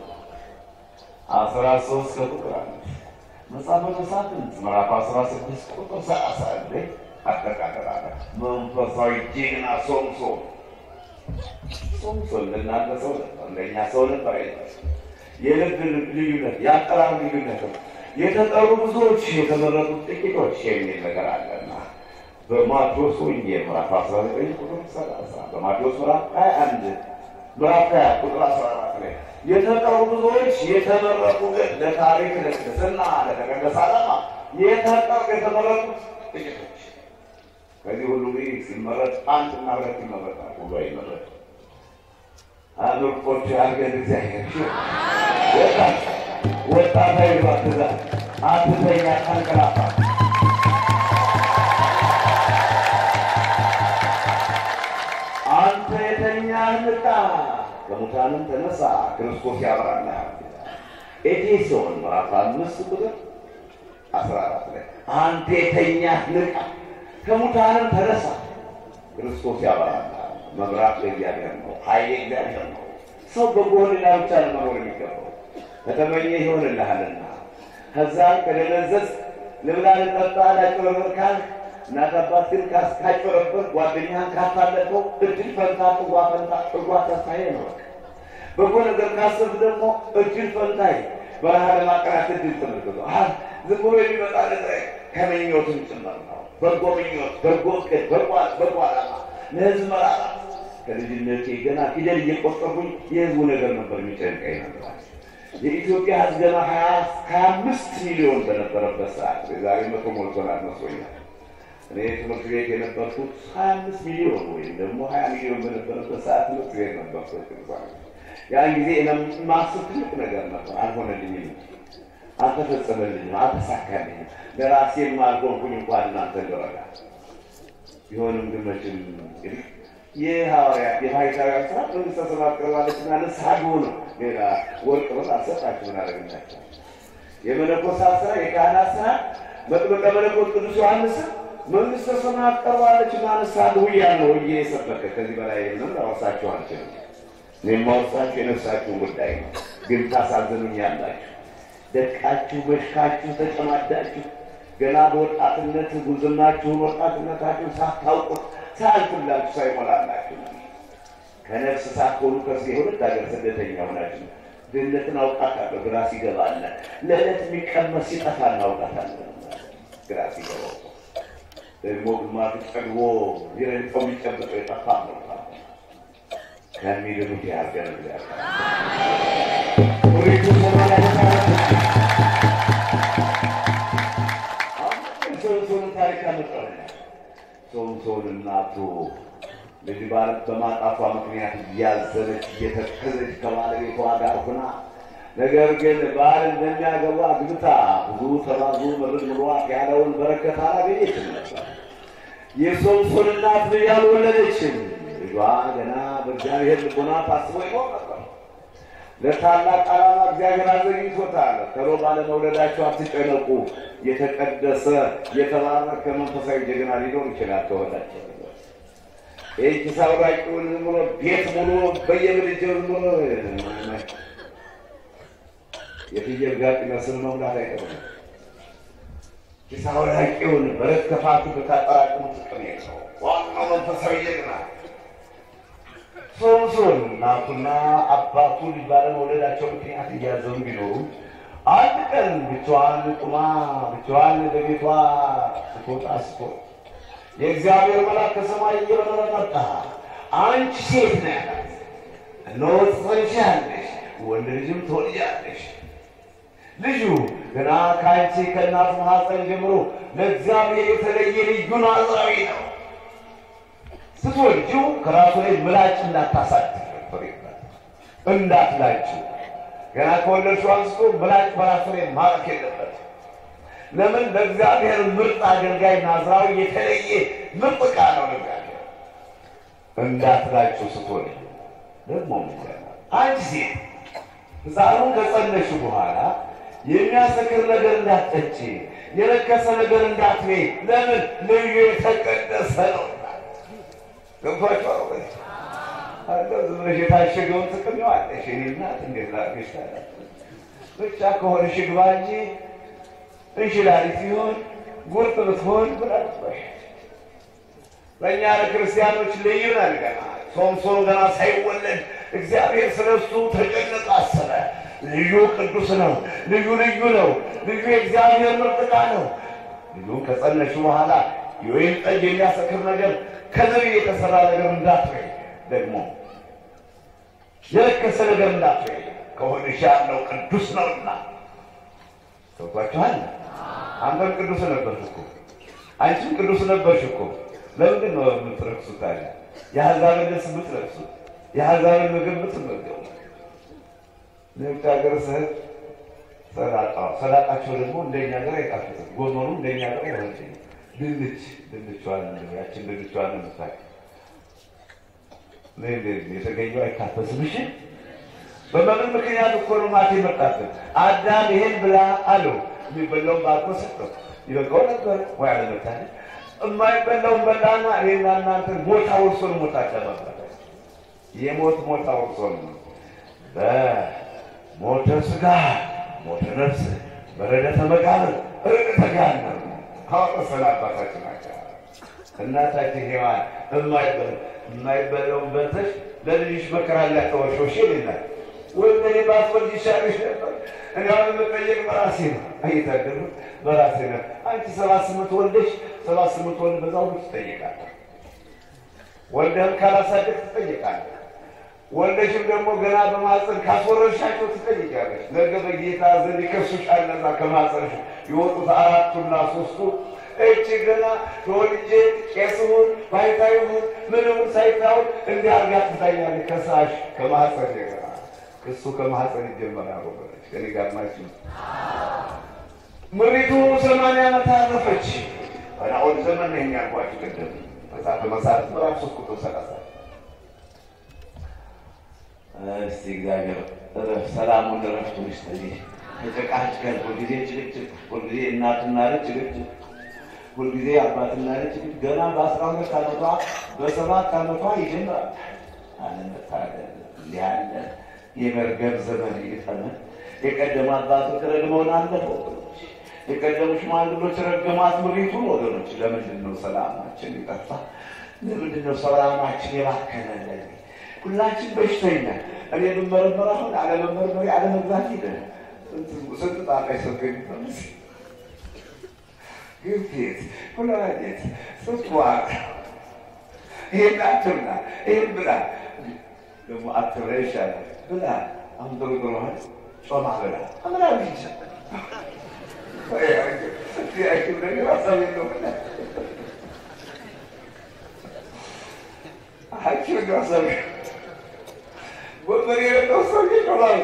አስራ ሶስት ከቁጥር አንድ መጽሐፈ መሳፍንት ምዕራፍ አስራ ስድስት ቁጥር ሰላሳ አንድ አጠቃቀላለ መንፈሳዊ ጀግና ሶምሶን ሶምሶን ለእናንተ ሰው ነበር፣ እንደኛ ሰው ነበር አይነት የልብ ልዩነት የአጠራር ልዩነት ነው። የተጠሩ ብዙዎች የተመረጡት ጥቂቶች የሚል ነገር አለና በማቴዎስ ወንጌል ምዕራፍ 19 ቁጥር 30 በማቴዎስ ምዕራፍ 21 ምዕራፍ 20 ቁጥር 14 ላይ የተጠሩ ብዙዎች የተመረጡ ግን ለታሪክ ለቅድስና ለተቀደሰ ዓላማ የተጠሩ የተመረጡት ጥቂቶች። ከዚህ ሁሉ እንግዲህ ሲመረጥ አንድና ሁለት ይመረጣል፣ ሁሉ አይመረጥ አምርቆች አርገን እግዚአብሔር ወጣት ወጣት አይባ ትእዛዝ አትተኛ አንቀላፋ አንተ ንቃ፣ ከሙታንም ተነሳ፣ ክርስቶስ ያበራልሃል። ኤፌሶን ምዕራፍ አምስት ቁጥር አስራ አራት ላይ አንተ የተኛህ ንቃ፣ ከሙታንም ተነሳ፣ ክርስቶስ ያበራልሃል። መብራት ለእግዚአብሔር ነው፣ ኃይል እግዚአብሔር ነው። ሰው በጎህልና ብቻ ነው መኖር የሚገባው። ከተመኘ ይሆንልሃልና ከዛም ከደነዘዝ ልብላ ልጠጣ ላጭበረበር ካልክ እናት አባትህን ካጭበረበር ጓደኛህን ካታለቀው እድል ፈንታ ጥዋ ፈንታ ጥዋ ተስፋዬ ነው። በጎ ነገር ካሰብክ ደግሞ እድል ፈንታዬ በረሃ ለማቀናት እድል ተመልክቶ ዝም ብሎ የሚመጣ ነገር ከምኞትም ጭምር ነው። በጎ ምኞት፣ በጎ እቅድ፣ በጎ ዓላማ ለህዝብ መራራ ከልጅነቴ ገና ፊደል እየቆጠርኩኝ የህዝቡ ነገር ነበር የሚጨንቀኝ ነበር። የኢትዮጵያ ህዝብ ገና ሀያ አምስት ሚሊዮን በነበረበት ሰዓት የዛሬ መቶ ሞልቶናል መስሎኛል። እኔ ትምህርት ቤት የነበርኩት ሀያ አምስት ሚሊዮን ወይም ደግሞ ሀያ ሚሊዮን በነበረበት ሰዓት ትምህርት ቤት ነበርኩት። ያን ጊዜ ማስብ ትልቅ ነገር ነበር። አልሆነልኝም፣ አልተፈጸመልኝም፣ አልተሳካልኝም። ለራሴም አልሆንኩኝ እንኳን እናንተ ልረዳ ቢሆንም ግን መቼም እንግዲህ የሐዋርያት የባሕታውያን ስራ መንግሥተ ሰማያት ቀርባለችና ንስሐ ግቡ ነው። ሌላ ወርቅ ብር አልሰጣችሁ ምን አደረግላቸው? የመነኮሳት ስራ የካህናት ስራ መጥምቀ መለኮት ቅዱስ ዮሐንስ መንግሥተ ሰማያት ቀርባለችና ንስሐ ግቡ እያለ ነው እየ የሰበከ ከዚህ በላይ ምንም ላወርሳችሁ አልችልም። እኔ የማወርሳችሁ የነፍሳችሁን ጉዳይ ነው። ግን ታሳዝኑኛላችሁ። ደቃችሁ፣ በሽካችሁ፣ ተጨማዳችሁ ገና በወጣትነት ጉዝናችሁን ወጣትነታችሁን ሳታውቁት ሳያልፍላችሁ ሳይሞላላችሁ ከነፍስ ሳትሆኑ ከስ የሁለት ሀገር ስደተኛ ሆናችሁ ድህነትን አውቃታለሁ ግራ ሲገባለ ለዕለት የሚቀመስ ሲጠፋ እናውቃታለን። ግራ ሲገባው ደግሞ ግማሹ ጠግቦ ሊረግጠው የሚጨብጠው የጠፋ ነው ከሚድኑት ያርገን እግዚአብሔር ሶምሶን ታሪክ ያመጣው ሶምሶን እናቱ ልጅ ባለት በማጣቷ ምክንያት እያዘነች እየተከዘች ከባለቤቷ ጋር ሆና ነገር ግን ባል እንደሚያገባ ግብታ ብዙ ተባዙ ምርድ ምሯት ያለውን በረከት አላገኘችም ነበር። የሶምሶን እናት ልጅ አልወለደችም። ልጇ ገና በእግዚአብሔር ልቦና ታስቦ ይኖር ነበር። ለታላቅ ዓላማ እግዚአብሔር አዘጋጅቶታል። ቶሎ ባለመውለዳቸው አትጨነቁ። የተቀደሰ የተባረከ መንፈሳዊ ጀግና ሊኖር ይችላል። ተወላቸው ይህች ሳውራቂውን ዝም ብሎ ቤት ሙሉ በየምድጃው ዝም ብሎ የፍየል ጋጥ ይመስል መሙላት አይቀርም። ሳውራቂውን በረት ከፋቱ ብታጠራቅሙ ጥቅም የለው። ዋናው መንፈሳዊ ጀግና ሶምሶን እናቱና አባቱ ልጅ ባለመውለዳቸው ምክንያት እያዘኑ ቢኖሩ አንድ ቀን ብቻዋን ቁማ ብቻዋን በቤቷ ስትወጣ ስትወጣ የእግዚአብሔር መልአክ ከሰማይ እየበረረ መጣ። አንቺ ሴት ነህ ያላት፣ እነሆ ትጸንሻለሽ፣ ወንድ ልጅም ትወልጃለሽ። ልጁ ገና ከአንቺ ከእናቱ ማኅፀን ጀምሮ ለእግዚአብሔር የተለየ ልዩ ናዝራዊ ነው። ስትወልጂው ከራሱ ላይ ምላጭ እንዳታሳድፍ እንዳትላጭው። ገና ከወለድሽው አንስቶ ምላጭ በራሱ ላይ ማረፍ የለበት። ለምን? ለእግዚአብሔር ምርጥ አገልጋይ ናዝራዊ የተለየ ምርጥ ዕቃ ነው ለእግዚአብሔር። እንዳትላጭው ስትወልጂ ደግሞ አንቺ ሴት ሕፃኑን ከጸነሽ በኋላ የሚያሰክር ነገር እንዳትጠጪ፣ የረከሰ ነገር እንዳትበይ። ለምን? ልዩ የተቀደሰ ነው። ገብቷቸው ዝም ብለሽ የታሸገውን ጥቅም ዋለሽ እኔ እናት እንዴት ላድርግሽ ታዲያ? ብቻ ከሆነሽ ግባ እንጂ እንሽላሊት ሲሆን ጉርጥ ብትሆን ብላሽ ለእኛ ለክርስቲያኖች ልዩ ነን። ገና ሶምሶን ገና ሳይወለድ እግዚአብሔር ስለ እሱ ተጨነቀ፣ አሰበ። ልዩ ቅዱስ ነው፣ ልዩ ልዩ ነው፣ ልዩ የእግዚአብሔር ምርጥ ዕቃ ነው። ልጁን ከጸነሹ በኋላ የወይን ጠጅ የሚያሰክር ነገር ከዘቤ የተሰራ ነገር እንዳትበይ፣ ደግሞ የረከሰ ነገር እንዳትበይ። ከሆንሽ ያለው ቅዱስ ነውና ተጓችኋል። አንተም ቅዱስ ነበርሽ እኮ አንቺም ቅዱስ ነበርሽ እኮ። ለምንድን ነው የምትረክሱት ታዲያ? የአሕዛብን ልብስ የምትለብሱት፣ የአሕዛብን ምግብ የምትመገቡ። ለውጭ ሀገር ስህል ሰላጣ ሰላጣቸው ደግሞ እንደኛ ሀገር አይጣፍጥም። ጎመኑ እንደኛ ሀገር አይሆንም። ድንች ድንቿን ያችን ድንቿን የምታውቅ የተገኘው አይካፈስም። እሺ በመምን ምክንያት እኮ ነው ማት የመጣብን። አዳም ይሄን ብላ አለው። የሚበላውን ባርኮ ሰጠው። ይበቃው ነበር ወይ አለመታለ የማይበላውን በላና እኔና እናንተ ሞት አውርሶን ሞት አደባባይ የሞት ሞት አውርሶን በሞተ ስጋ ሞተ ነፍስ በረደተ መቃብር ርቀተ ገሃነም ካወረሰን አባታችን ናቸው። እናታችን ሔዋን የማይበላውን በልተሽ ለልጅሽ መከራ ላተወሾሽ ይልናል። ወንደኔ ባትወልድ ይሻልሽ ነበር። እኔ አሁን የምጠየቅ በራሴ ነው። አይታደሉ በራሴ ነው። አንቺ ሰባት ስምንት ወልደሽ ሰባት ስምንት ወልድ በዛ ሁሉ ትጠይቃለህ። ወልደህም ካላሳደግ ትጠይቃለህ። ወልደሽም ደግሞ ገና በማፀን ካስወረድሻቸው ትጠይቂያለሽ። ነገ በጌታ ዘንድ ይከሱሻል። እነዛ ከማፀንሽ የወጡት አራቱና ሶስቱ እቺ ገና ተወልጄ ቄስሁን ባይታይሁን ምንሁን ሳይታውን እንዲህ አርጋ ትታያለች። ከሳሽ ከማፀን ገና ክሱ ከማፀን ይጀመራል። ወገኖች ከኔ ጋር ናችሁ። ምሪቱ ሰማንያ ዓመት አረፈች። በናኦል ዘመን ነው የሚያልኳችሁ ቅድም መጽሐፈ መሳፍንት ምዕራፍ ሶስት ቁጥር ሰላሳ እስቲ እግዚአብሔር እረፍ ሰላሙን እረፍቱን ይስጠልኝ። ተጨቃጭቀን ሁልጊዜ ጭቅጭቅ፣ ሁልጊዜ እናትና ልጅ ጭቅጭቅ፣ ሁልጊዜ አባትና ልጅ ጭቅጭቅ። ገና በአስራ ሁለት ዓመቷ በሰባት ዓመቷ ይጀምራል። አለመታደል እንዲህ ያለ የመርገም ዘመን ይጠመን። የቀደሙ አባቶች ረግመውን አለፈው ወገኖች፣ የቀደሙ ሽማግሎች ረገሟት ምሪቱን ወገኖች። ለምንድን ነው ሰላማችን ይጠፋ? ለምንድን ነው ሰላማችን የባከነለን? ሁላችን በሽተኛ እኔ ብመረመር አሁን አለመመርመሪ አለመግዛት ሂደ ስንት ጣጣ ይሰገኝ ግፊት፣ ኩላሊት፣ ስኳር ይሄን አትብላ፣ ይሄን ብላ ደግሞ አትብላ ይሻላል ብላ አሁን ጥሩ ጥሩ ጮማ ብላ አምራ ብቻ ሐኪም ነገር ሀሳብ የለውም ሐኪም ነገር ሀሳብ ወንበር የሌለው ሰው ይኖራል።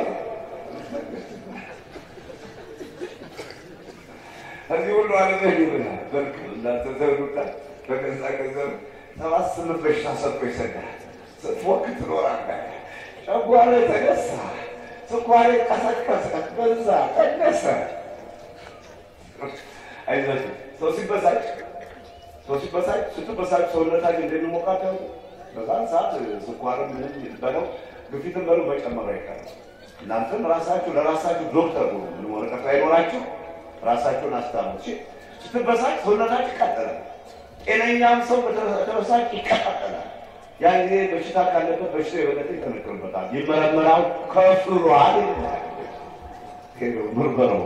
እዚህ ሁሉ አለመሄድ ይብላል። በልክ እናንተ ዘሩታ በገዛ ገንዘብ ሰባት ስምንት በሽታ ሰጥቶ ይሰዳል። ስትፎክ ትኖራለህ። ጨጓራ ተነሳ፣ ስኳሬ ቀሰቀሰ፣ በዛ ቀነሰ። አይዟችሁ ሰው ሲበሳጭ ሰው ሲበሳጭ ስትበሳጭ ሰውነታችን እንደሚሞቃቸው በዛን ሰዓት ስኳርም ምንም በለው ግፊትን በሉ መጨመር አይቀርም። እናንተም ራሳችሁ ለራሳችሁ ዶክተር ሆኑ። ምንም ወረቀት አይኖራችሁ ራሳችሁን አስታሙ። ስትበሳጭ ሰውነታችሁ ይቃጠላል። ጤነኛም ሰው በተበሳጭ ይቀጣጠላል። ያን ጊዜ በሽታ ካለበት በሽታ የበለጠ ይጠነክርበታል። ይመረመራው ከፍሏል ምርመረው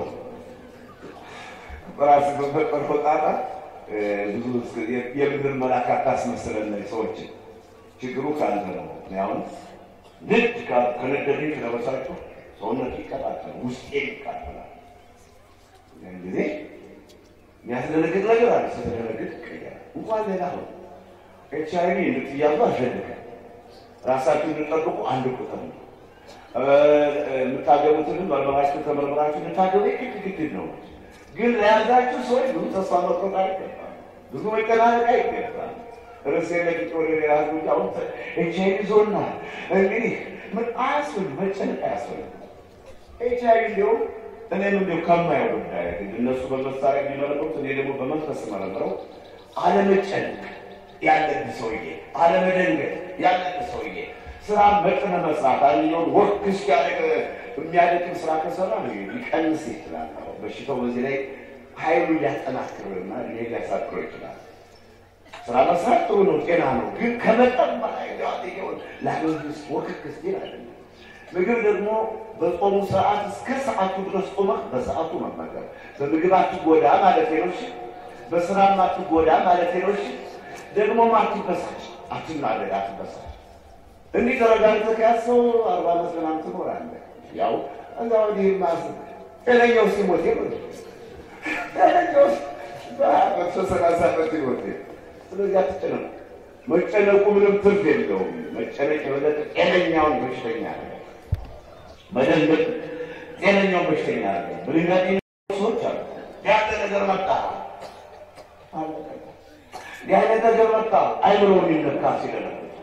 በራስ በፈጠር ጣጣ ብዙ የምድር መልአክ አታስመስለን ሰዎችን ችግሩ ከአንተ ነው። አሁን ንድ ከነደደኝ ከተበሳጨሁ ሰውነት ይቀጣጠል፣ ውስጤ ይቃጠላል። ያን ጊዜ የሚያስደነግጥ ነገር አለ። ስትደነግጥ ይቀየራል። እንኳን ሌላ ነው ኤች አይ ቪ እንድትያዙ አልፈልግም። ራሳችሁ እንድጠብቁ አንድ ቁጥር ነው። የምታገቡትንም መርመራችሁ ተመርምራችሁ እንድታገቡ ግድ ግድ ነው። ግን ለያዛችሁ ሰዎች ብዙ ተስፋ መቁረጥ አይገባም። ብዙ መጨናነቅ አይገባም። ርዕስ የለቅቄ ወደ ሌላ ህዝቦች አሁን ኤች አይ ቪ ዞና እንግዲህ ምን አያስፈልግ መጨነቅ አያስፈልግ ኤች አይ ቪ እንዲሁም እኔም እንዲሁ ከማየው ጉዳይ እነሱ በመሳሪያ የሚመረምሩት እኔ ደግሞ በመንፈስ መረምረው አለመጨነቅ ያለብህ ሰውዬ፣ አለመደንገጥ ያለብህ ሰውዬ፣ ስራ መጠነ መስራት አንኛውን ወርክ እስኪያደግ የሚያደግም ስራ ከሰራ ሊቀንስ ይችላል። በሽታው በዚህ ላይ ኃይሉ ሊያጠናክርና እኔ ሊያሳክረው ይችላል። ስራ መስራት ጥሩ ነው፣ ጤና ነው። ግን ከመጠን በላይ ሆን ለአገልግስ ወክክ ስቲል አይደለም። ምግብ ደግሞ በጾሙ ሰዓት እስከ ሰዓቱ ድረስ ጾመህ በሰዓቱ መመገብ። በምግብ አትጎዳ ማለት ነው። በስራም አትጎዳ ማለት ነው። ደግሞ አትበሳጭ፣ አትናደድ፣ አትበሳጭ። እንዲህ ተረጋግተህ ከያዝከው አርባ ዓመት ምናምን ትኖራለህ። ያው እዛ ወዲህ ማስ ጤነኛው ሲሞት ጤነኛው በመቶ ሰላሳ ዓመት ይሞት። ስለዚህ አትጨነቁ። መጨነቁ ምንም ትርፍ የለውም። መጨነቅ የበለጠ ጤነኛውን በሽተኛ አለ መደንገጥ ጤነኛውን በሽተኛ አለ። በድንጋጤ ሰዎች አሉ። ያለ ነገር መጣ ያለ ነገር መጣ አይምሮ የሚነካ ሲደነግጥ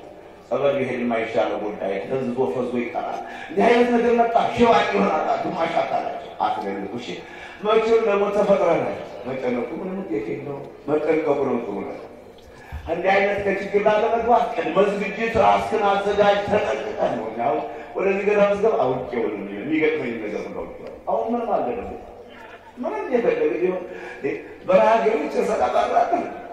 ጸበል ቢሄድ የማይሻለው ጉዳይ ተዝዞ ፈዞ ይቀራል። እንዲህ አይነት ነገር መጣ ሽባ ይሆናል። ግማሽ አካላቸው አትገልጡ። እሺ መቼም ደግሞ ተፈጥረናል። መጨነቁ ምንም ውጤት የለው። መጠንቀቁ ነው ጥሩ ነገር። እንዲህ አይነት ከችግር ላለመግባት ቅድመ ዝግጅት ራስክን አዘጋጅ፣ ተጠንቅቀህ ነው። አሁን ወደዚህ ገዳ መስገብ አውቄ ወደ የሚገጥመኝ ነገር ነው። አሁን ምንም አለ ደግሞ ምንም የፈለገ ቢሆን በረሃ ገብቼ ሰቃጣራለ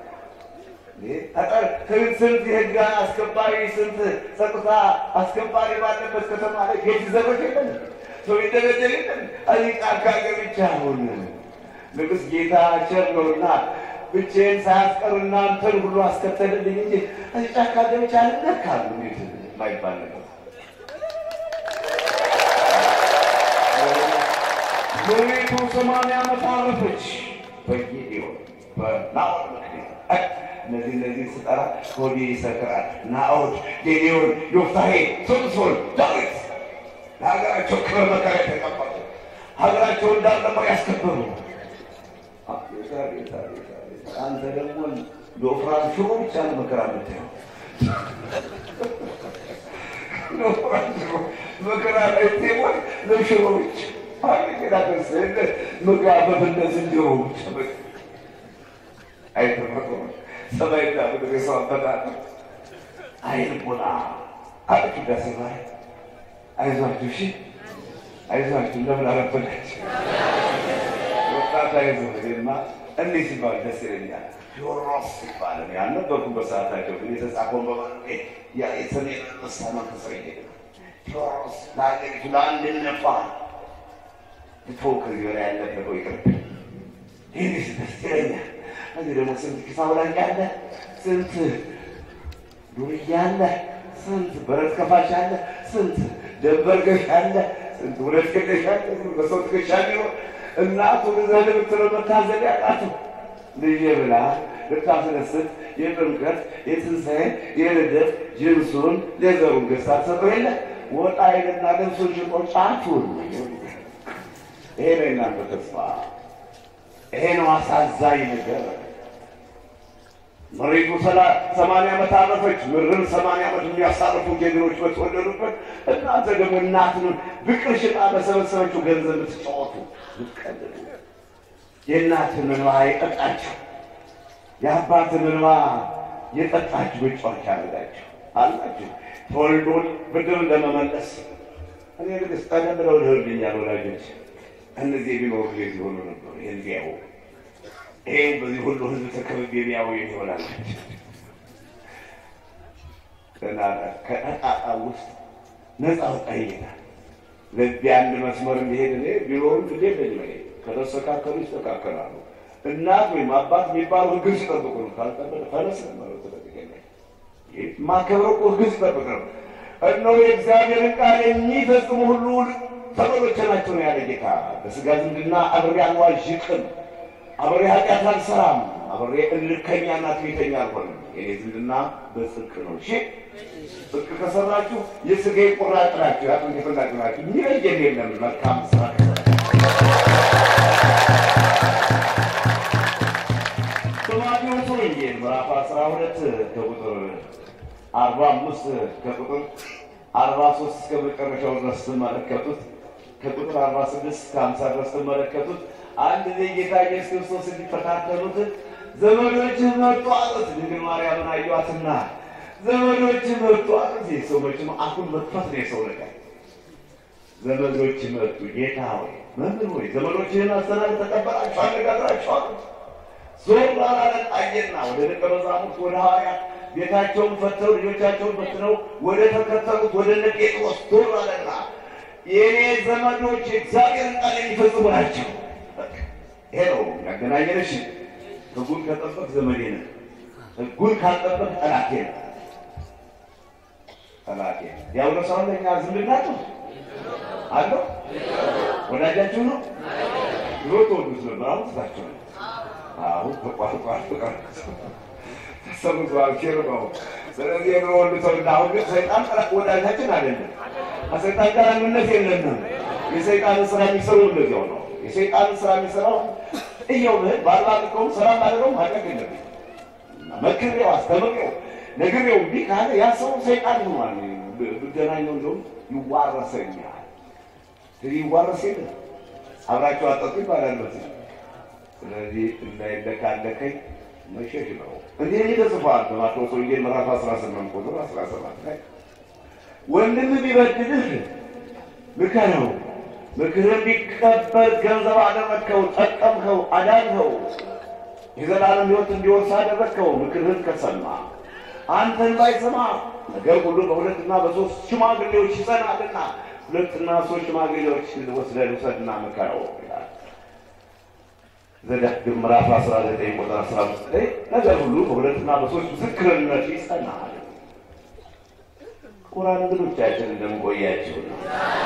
ስንት የህግ አስከባሪ ስንት ጸጥታ አስከባሪ ባለበት ከተማ ላይ ጌት ዘበት የለም ሰው ይደረደር የለም። እዚህ ጫካ ገብቼ አሁን ንጉሥ ጌታ ቸር ነውና ብቻዬን ሳያስቀር እናንተን ሁሉ አስከተልልኝ እንጂ እዚህ ጫካ ገብቼ አልነካም ማይባል ነገር ሎሌቱ ሰማንያ ዓመት አረፈች። በጌዴዎን በናኦድ ምክንያት እነዚህ እነዚህ ስጠራ ሆዴ ይሰክራል። ናኦድ፣ ጌዴዎን፣ ዮፍታሔ፣ ሶምሶን፣ ዳዊት ለሀገራቸው ክብር መከራ የተቀበሉ ሀገራቸውን ዳር ነበር ያስከበሩ። አንተ ደግሞ ለወፍራም ሽሮ ብቻ ነው መከራ የምታየው። ለወፍራም ሽሮ መከራ ላይ ቴሞን ለሽሮ ብቻ መጋበብነት እንዲሁ አይተፈጥሮ ሰማይና ምድር የሰው አፈጣጠር አይልቦና አጥቂ ዳሴ ማይ አይዟችሁ፣ እሺ አይዟችሁ። እንደምን አረፈዳችሁ ወጣት አይዞህ ማ እንዲህ ሲባል ደስ ይለኛል። ቴዎድሮስ ሲባል ያልነበርኩም በሰዓታቸው ግን የተጻፈውን በመ ያ የሰሜን አንበሳ መንፈስ ቴዎድሮስ ለሀገሪቱ ለአንድነቷ ልቶ ከዚህ በላይ ያለፈው ይቅርብ። ይህ ደስ ይለኛል። እዚህ ደግሞ ስንት ኪሳ ውላጅ አለ፣ ስንት ዱርዬ አለ፣ ስንት በረት ከፋሽ አለ፣ ስንት ደንበር ገሽ አለ፣ ስንት ሁለት ገደሽ አለ። በሰው ትከሻ ቢሆን እናቱ ዘል ብትለው መታዘል ያቃተው ልጄ ብላ ልታስነስት የጥምቀት የትንሣኤ የልደት ጅንሱን ሌዘሩን ገዝታ ትሰጠው የለ ወጣ ይልና ልብሱን ሽጦ ጫቱን ይሄ ነው የእናንተ ተስፋ። ይሄ ነው አሳዛኝ ነገር። መሬቱ ሰማንያ ዓመት አረፈች። ምድርን ሰማንያ ዓመት የሚያሳርፉ ጀግኖች በተወለዱበት እናንተ ደግሞ እናትን ብቅር ሽጣ በሰበሰበችው ገንዘብ ብትጫወቱ ብትቀልዱ፣ የእናትን እንባ የጠጣችሁ የአባትን እንባ የጠጣችሁ ብጫዎች አረጋችሁ አላችሁ ተወልዶን ብድር ለመመለስ እኔ ልግስ ቀደም ብለው ልህልኛል ወላጆች እነዚህ ቢኖሩ ጊዜ ሆኑ ነበሩ። ይህን ቢያው ይሄ በዚህ ሁሉ ህዝብ ተከብቤ ቢያው ይሆናል። ከጠጣጣ ውስጥ ነፃ ወጣ ይሄዳል። ለዚህ አንድ መስመር እንዲሄድ እኔ ቢኖሩም ግዴ ለኝ ከተስተካከሉ ይስተካከላሉ። እናት ወይም አባት የሚባሉ ህግን ሲጠብቁ ነው። ካልጠበቅ ፈለስ ነው ተጠቅቀ ማከብረው እኮ ህግን ሲጠብቅ ነው። እነሆ የእግዚአብሔርን ቃል የሚፈጽሙ ሁሉ ተበሎቼ ናቸው ነው ያለ ጌታ። በስጋ ዝምድና አብሬ አልዋዥቅም፣ አብሬ ኃጢአት አልሰራም፣ አብሬ እልከኛና ትዕቢተኛ አልሆንም። የኔ ዝምድና በጽድቅ ነው። እሺ ጽድቅ ከሰራችሁ የስጋ ቁራጭ ናችሁ፣ የአጥንት የፈላጭ ናችሁ። የሚለየን የለም። መልካም ስራ በማቴዎስ ወንጌል ምዕራፍ አስራ ሁለት ከቁጥር አርባ አምስት ከቁጥር አርባ ሶስት እስከ መጨረሻው ድረስ ስትመለከቱት ከቁጥር አርባ ስድስት እስከ ሀምሳ ድረስ ስትመለከቱት አንድ ጊዜ ጌታ ኢየሱስ ክርስቶስ እንዲፈታተኑት ዘመዶችህ መጡ አሉት። ድንግል ማርያምን አዩአትና ዘመዶችህ መጡ አሉት። ሰው መቼም አፉን መጥፋት ነው የሰው ነገር። ዘመዶች መጡ። ጌታ ሆይ መምህር ሆይ ዘመዶችህን አስተናግድ ተቀበላቸው፣ አነጋግራቸው አሉት። ዞር ባላለት አየና ወደ ደቀ መዛሙርት ወደ ሐዋርያት ቤታቸውን ፈተው ልጆቻቸውን ፈትነው ወደ ተከተሉት ወደ እነ ጴጥሮስ ዞር አለና የእኔ ዘመዶች የእግዚአብሔርን ቃል የሚፈጽሙ ናቸው። ይሄ ነው ያገናኘንሽ። ሕጉን ከጠበቅ ዘመዴ ነህ፣ ሕጉን ካልጠበቅ ጠላቴ ነህ። ጠላቴ ዲያብሎስ አሁን ለእኛ ዝምድና ነው አለው። ወዳጃችሁ ነው። ድሮ ተወዱት ነበር፣ አሁን ትታችሁ ነው። አሁን ተቋርቋር ፍቅር ተሰምቷል ኬርባው ስለዚህ የድሮ ወንድ ሰው አሁን ግን ሰይጣን ጠላት ወዳጃችን አይደለም። ከሰይጣን ጋር ምነት የለንም። የሰይጣንን ስራ የሚሰሩ እንደዚያው ነው። የሰይጣንን ስራ የሚሰራው እየው ምህል ባልባልቀውም ሰላም ባደረገውም ኃጢአት የለብኝ መክሬው አስተምሬው ነግሬው እምቢ ካለ ያ ሰው ሰይጣን ሆኗል። ብገናኘው እንደውም ይዋረሰኛል። ስለዚህ ይዋረስ የለ አብራቸው አጠጡ ይባላል መሰለኝ። ስለዚህ እንዳይለካለከኝ መሸሽ ነው። እንዲህ ይህ ተጽፏል በማቴዎስ ወንጌል ምዕራፍ 18 ቁጥር 17 ላይ ወንድም ቢበድልህ ምከረው፣ ምክርህን ቢቀበል ገንዘብ አደረግከው፣ ጠቀምከው፣ አዳንከው፣ የዘላለም ሕይወት እንዲወርስ አደረግከው። ምክርህን ከሰማ አንተን ባይሰማ ነገር ሁሉ በሁለትና በሶስት ሽማግሌዎች ይጸናልና ሁለትና ሶስት ሽማግሌዎች ወስደህ ውሰድና ምከረው ይላል። ዘዳግም ምዕራፍ 19 ቁጥር 15 ላይ ነገር ሁሉ በሁለትና በሶስት ምስክርነት ይጸናል። ቁራን እንግዶቻችን እንደምቆያቸው ነው።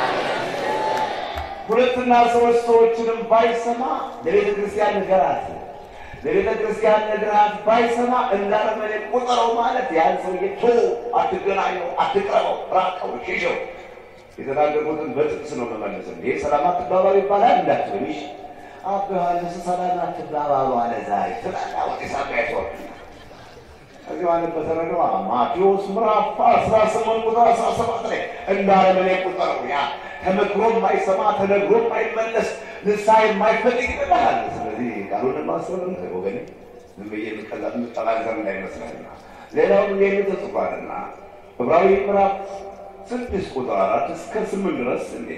ሁለትና ሶስት ሰዎችንም ባይሰማ ለቤተ ክርስቲያን ንገራት፣ ለቤተ ክርስቲያን ንገራት። ባይሰማ እንዳረመኔ ቁጠረው ማለት ያን ሰውዬ ቶ አትገናኘው፣ አትቅረበው፣ ራቀው፣ ሽሸው። የተናገርኩትን በጥቅስ ነው መመለስ። ይሄ ሰላም አትባባሉ ይባላል እንዳትበሚሽ አባ ዮሐንስ ሰላም አትባባሉ አለ ዛሬ ትላላ ወደ ሳቢያት ወርድ ከዚህ ማለት በተረገማ ማቴዎስ ምዕራፍ አስራ ስምንት ቁጥር አስራ ሰባት ላይ እንዳረመኔ ቁጠረው። ያ ተመክሮ የማይሰማ ተነግሮ የማይመለስ ንስሐ የማይፈልግ ይበላል። ስለዚህ ቃሉን ማሰብ ወገን ዝም ብዬ የምጠላዘር እንዳይመስለንና ሌላውም ይህን ተጽፏልና ዕብራዊ ምዕራፍ ስድስት ቁጥር አራት እስከ ስምንት ድረስ እንዴ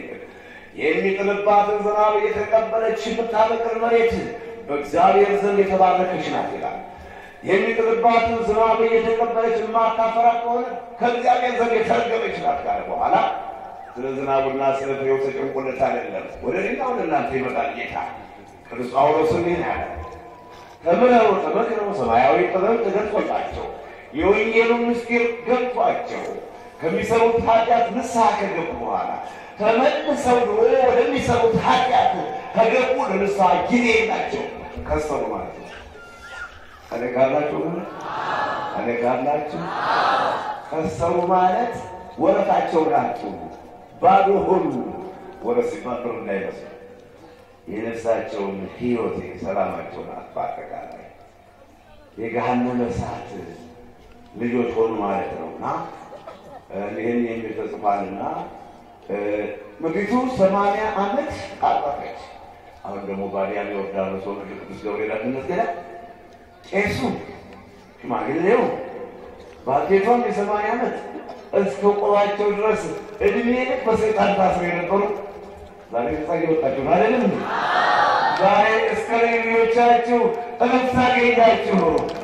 የሚጥልባትን ዝናብ የተቀበለች የምታበቅል መሬት በእግዚአብሔር ዘንድ የተባረከች ናት ይላል። የሚጥልባትን ዝናብ እየተቀበለች የማታፈራ ከሆነ ከእግዚአብሔር ዘንድ የተረገመች ናት ካለ በኋላ ስለ ዝናቡና ስለ ፍሬው ተጨንቆለት አይደለም። ወደ እኔና ወደ እናንተ ይመጣል ጌታ። ቅዱስ ጳውሎስ እንዲህ ያለ ተምረው ተመክረው ሰማያዊ ጥበብ ተገልጦላቸው የወንጌሉን ምስጢር ገብቷቸው ከሚሰሩት ኃጢአት ንስሐ ከገቡ በኋላ ተመልሰው ድሮ ወደሚሰሩት ኃጢአት ከገቡ ለንስሐ ጊዜ የላቸው ከሰሩ ማለት ነው። እኔ ካላችሁ እኔ ካላችሁ ከሰሩ ማለት ወረታቸውን አጡ፣ ባዶ ሆኑ። ወረት ሲባል ብር እንዳይመስሉ የነፍሳቸውን ሕይወት ሰላማቸውን አጡ። አጠቃላይ የገሃነመ እሳት ልጆች ሆኑ ማለት ነው እና ይህን የሚል ተጽፏልና ምድሪቱ ሰማንያ ዓመት አጠፈች። አሁን ደግሞ ባዲያም ዮርዳኖስ ሆኖ ቅዱስ ገብርኤል አድነት ገዳ ቄሱ ሽማግሌው ባልቴቷም የሰማንያ ዓመት እስከ ቆባቸው ድረስ እድሜ ልክ በሰይጣን ታስረው የነበሩ ዛሬ ነጻ እየወጣችሁ ነው አይደለም? ዛሬ እስከ ሌሎቻችሁ እረፍት አገኛችሁ።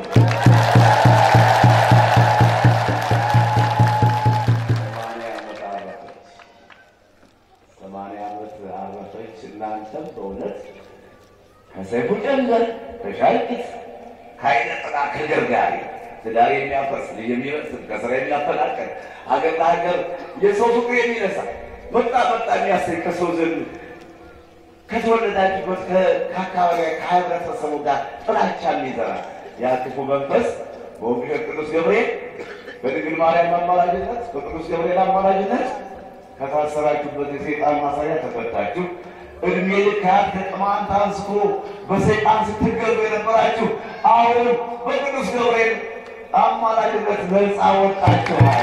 ሰማንያ ዓመት አረፈች። እናንተም በእውነት ከሰይፉ ጨንገር ከሻልቂት ከዓይነ ጥላ ከገርጋሪ ትዳር የሚያፈርስ ልጅ የሚመስል ከስራ የሚያፈናቀል ሀገር ለሀገር የሰው ፍቅር የሚነሳ መጣ መጣ የሚያሰኝ ከሰው ዘንድ ከተወለዳችበት ከአካባቢ ከህብረተሰቡ ጋር ጥላቻ የሚዘራ ያ ክፉ መንፈስ በወንጌል ቅዱስ ገብርኤል በድንግል ማርያም አማላጅነት በቅዱስ ገብርኤል አማላጅነት ከታሰራችሁበት የሰይጣን ማሰሪያ ተፈታችሁ። እድሜ ልካት ከቅማንት አንስቶ በሰይጣን ስትገዙ የነበራችሁ አሁን በቅዱስ ገብርኤል አማላጅነት ነፃ ወጣችኋል።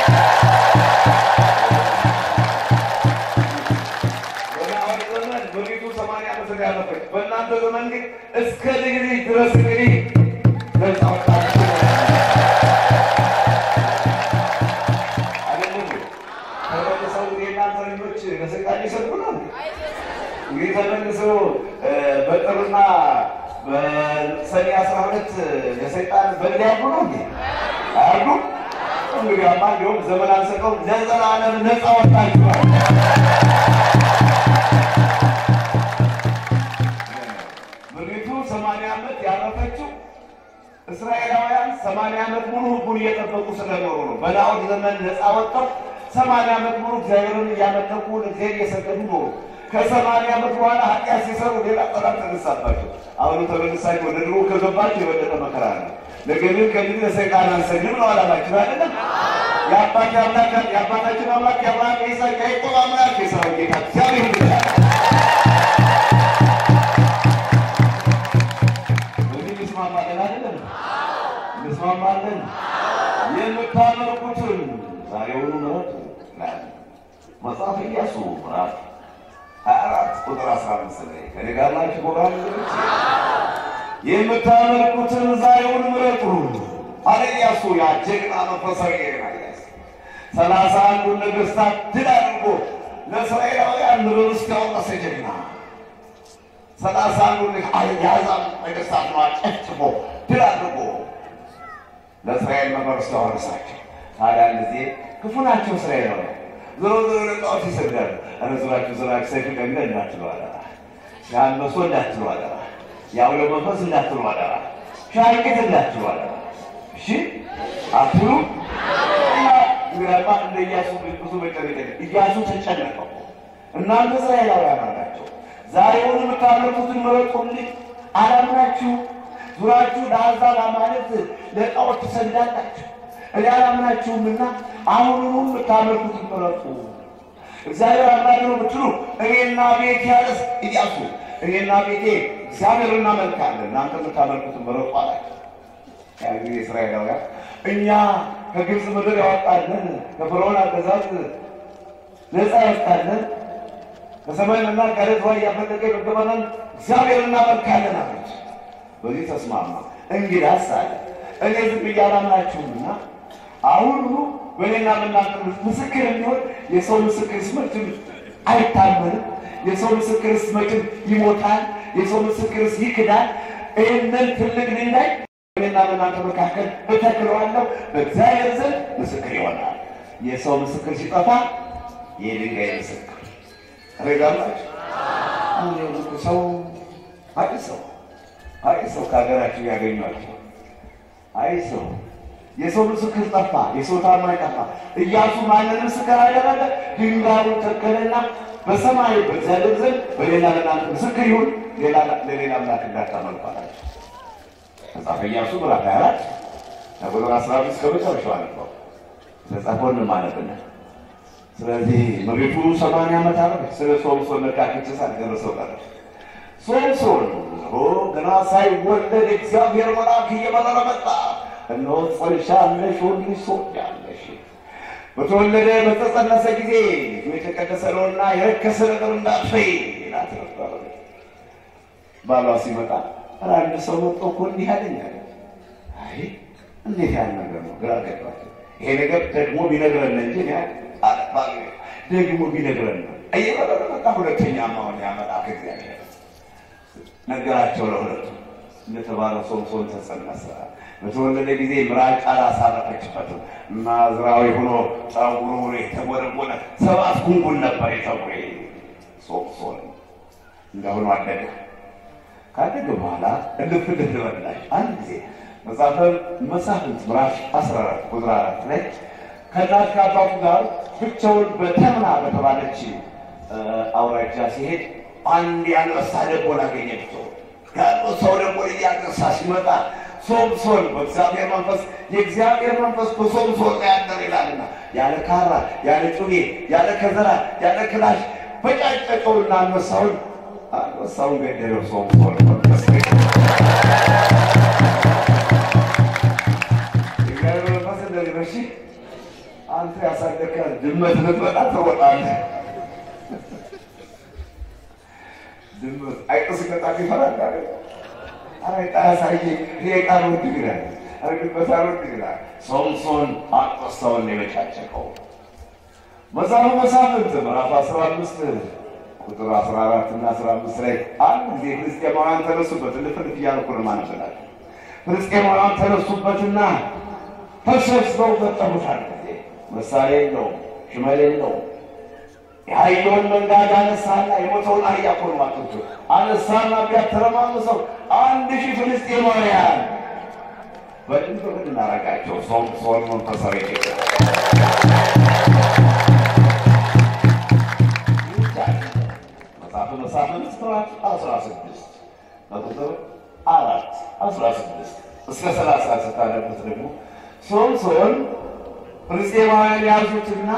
በናሆድ ዘመን ምድሪቱ ሰማንያ ዓመት ያለፈች፣ በእናንተ ዘመን ግን እስከ ዲግሪ ድረስ እንግዲህ ነፃ ወጣችሁ አይደለም? ተመልሰው የእናንተ ልጆች ለሰይጣን ይሰግዱ ነው እንግዲህ ተመልሰው በጥርና በሰኔ አስራ ሁለት ለሰይጣን በግድ ያሉ ነው እንዴ? አያሉ እንግዲህ አማ እንዲሁም ዘመን አንሰቀው ለዘላለም ነፃ ወጣችኋል። ምድሪቱ ሰማንያ ዓመት ያረፈችው እስራኤላውያን ሰማንያ ዓመት ሙሉ ሕጉን እየጠበቁ ስለኖሩ ነው። በናዖድ ዘመን ነፃ ወጥተው ሰማንያ ዓመት ሙሉ እግዚአብሔርን እያመለኩ ለእግዚአብሔር እየሰገዱ ኖሩ። ከሰማንያ ዓመት በኋላ ኃጢአት ሲሰሩ ሌላ ጠላት ተነሳባቸው። አሁኑ ተመልሳችሁ ወደ ድሮ ከገባችሁ የበለጠ መከራ ነው። ነገር ግን ከዚህ ለሰይጣን አንሰግድም ነው አላማችን አይደለም። የአባት አምላክ የአባታችን አምላክ የአብርሃም የይስሐቅ የያዕቆብ አምላክ የሰራዊት ጌታ እግዚአብሔር ይመስገን። በዚህ እንስማማለን አይደለም? እንስማማለን። የምታመልኩትን ዛሬውኑ ምረጡ ይላል መጽሐፈ ኢያሱ ምዕራፍ ሀያ አራት ቁጥር አስራ አምስት ላይ ከእኔ ጋር ናችሁ ጎባል የምታመልኩትን ዛሬውን ምረጡ አለ ኢያሱ። ያ ጀግና መንፈሳዊ ናያስ ሰላሳ አንዱን ነገሥታት ድል አድርጎ ለእስራኤላውያን ርስት ያወረሰ ጀግና ሰላሳ አንዱን የአሕዛብ ነገሥታት ነው አጨፍጭፎ ድል አድርጎ ለእስራኤል መመርስት ያወረሳቸው። ታዲያ ጊዜ ክፉ ናቸው እስራኤላውያን ዞሮ ዞሮ ለጣዖት ይሰግዳሉ። ኧረ ዞራችሁ ዞራችሁ ሰይፍ ቀንደ እንዳትሉ አደራ፣ ሻንበሶ እንዳትሉ አደራ፣ የአውሎ መንፈስ እንዳትሉ አደራ፣ ሻይቅት እንዳትሉ አደራ። እሺ አትሉ እና እንግዲያማ እንደ ኢያሱ ብዙ መጨነቅ ኢያሱ ተጨነቀው። እናንተ እስራኤላውያን አላቸው ዛሬውን የምታመልኩትን ምረጡልኝ አላምናችሁ ዙራችሁ ለአሕዛብ አማልክት ለጣዖት ትሰግዳላችሁ። እኔ አላምናችሁምና አሁኑኑ የምታመልኩትን ምረጡ። እግዚአብሔር አምላክ ነው ብትሉ እኔና ቤቴ ያለስ ኢያሱ እኔና ቤቴ እግዚአብሔር እናመልካለን፣ እናንተ የምታመልኩትን ምረጡ አላቸው። ያ ጊዜ እስራኤላውያን እኛ ከግብፅ ምድር ያወጣለን ከፈርዖን አገዛዝ ነፃ ያወጣለን ከሰማይና ከዓለት ውሃ እያፈለቀ የመገበናል እግዚአብሔር እናመልካለን አለች። በዚህ ተስማማ። እንግዳስ አለ እኔ ዝም ብዬ አላምናችሁምና አሁኑ በእኔና በእናንተ ምስክር የሚሆን የሰው ምስክርስ መቼም አይታመንም። የሰው ምስክርስ መቼም ይሞታል። የሰው ምስክርስ ይክዳል። ይህንን ትልቅ ድንጋይ በእኔና በእናንተ መካከል እተክለዋለሁ፣ በእግዚአብሔር ዘንድ ምስክር ይሆናል። የሰው ምስክር ሲጠፋ የድንጋይ ምስክር ረጋላችሁ ሰው አይ ሰው አይ ሰው ከሀገራችሁ ያገኟቸው አይ ሰው የሰው ምስክር ጠፋ፣ የሰው ታማኝ ጠፋ። ኢያሱ ማንን ምስክር አደረገ? ድንጋዩን ተከለና በሰማይ በእግዚአብሔር ዘንድ በሌላ ለእናንተ ምስክር ይሁን፣ ለሌላ አምላክ እንዳታመልኩ አላቸው። መጽሐፈ ኢያሱ ምዕራፍ ሃያ አራት ከቁጥር አስራ አምስት ከመጨረሻው አነበው ተጻፈው እንማለብናል። ስለዚህ መሬቱ ሰማንያ ዓመት አረፈች። ስለ ሶምሶን መካከች ሳልደረሰው ቀረች። ሶምሶን ገና ሳይወለድ እግዚአብሔር መልአክ እየበረረ መጣ። እነሆ ጸንሻለሽ፣ ወንድ ልጅ ትወልጃለሽ። በተወለደ በተጸነሰ ጊዜ ልጁ የተቀደሰ ነውና የረከሰ ነገር እንዳትበይ ይላት ነበር። ባሏ ሲመጣ ኧረ አንድ ሰው መጥቶ እኮ እንዲህ አለኝ አለ። አይ እንዴት ያለ ነገር ነው? ግራ ገባቸው። ይሄ ነገር ደግሞ ቢነግረን እንጂ ደግሞ ቢነግረን ነው እየበረረ መጣ። ሁለተኛ ማሆን ያመጣ እግዚአብሔር ነገራቸው ለሁለቱ እንደተባለው ሶምሶን ተጸነሰ። በተወለደ ጊዜ ምራቅ አላሳረፈችበትም። ናዝራዊ ሆኖ ጸጉሩ የተጎነጎነ ሰባት ጉንጉን ነበር የጸጉሬ ሶምሶን እንደሆኑ አደገ። ካደገ በኋላ እልፍ እልፍ ልበላሽ አንድ ጊዜ መጽሐፈ መሳፍንት ምዕራፍ 14 ቁጥር አራት ላይ ከእናት ከአባቱ ጋር ብቻውን በተምና በተባለች አውራጃ ሲሄድ አንድ ያንበሳ ደቦል አገኘችው። ያንበሳው ደቦል እያነሳ ሲመጣ ሶምሶን በእግዚአብሔር መንፈስ የእግዚአብሔር መንፈስ በሶምሶን ላይ ያደር ይላልና ያለ ካራ፣ ያለ ጩቤ፣ ያለ ከዘራ፣ ያለ ክላሽ በጫጨቀውና አንበሳውን አንበሳውን ገደለው። ሶምሶን መንፈስ የእግዚአብሔር መንፈስ እንደዚህ በሺ አንተ ያሳደግካት ድመት ልትመጣ ትወጣለህ። ድመት አይጥ ሲመጣ ይፈራል አይደል? አይጥ አያሳየ ሌቃ ወድ ይላል። አረ ድመት አልወድ ይላል። ሶምሶን አንበሳውን ነው የመጫጨቀው። መጽሐፈ መሳፍንት ምዕራፍ አስራ አምስት ቁጥር አስራ አራት እና አስራ አምስት ላይ አንድ ጊዜ ፍልስጤማውያን ተነሱበት። ልፍልፍ እያልኩ ነው ማነበላል። ፍልስጤማውያን ተነሱበትና ተሰብስበው ገጠሙታል። መሳሪያ የለውም፣ ሽመል የለውም። የአህያውን መንጋጋ አነሳና የሞተውን አህያ እኮ ነው አጥንቶ አነሳና ቢያተረማምሰው አንድ ሺህ ፍልስጤማውያን በድንብ ብድ እናረጋቸው። ሶምሶን መንፈሳዊ መጽሐፈ መሳፍንት ምዕራፍ አስራ ስድስት በቁጥር አራት አስራ ስድስት እስከ ሰላሳ ስታነቡት ደግሞ ሶምሶን ፍልስጤማውያን ያዙትና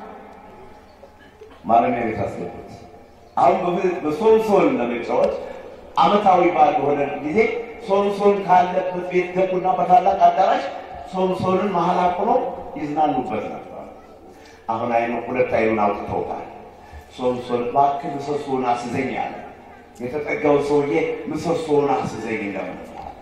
ማረሚያ ቤት አስገቡት። አሁን በሶምሶን ለመጫወት ዓመታዊ በዓል በሆነ ጊዜ ሶምሶን ካለበት ቤት ገቡና በታላቅ አዳራሽ ሶምሶንን መሀል አቁሎ ይዝናኑበት ነበር። አሁን አይኑ ሁለት አይኑን አውጥተውታል። ሶምሶን እባክህ ምሰሶውን አስዘኝ አለ። የተጠጋው ሰውዬ ምሰሶውን አስዘኝ እንደምን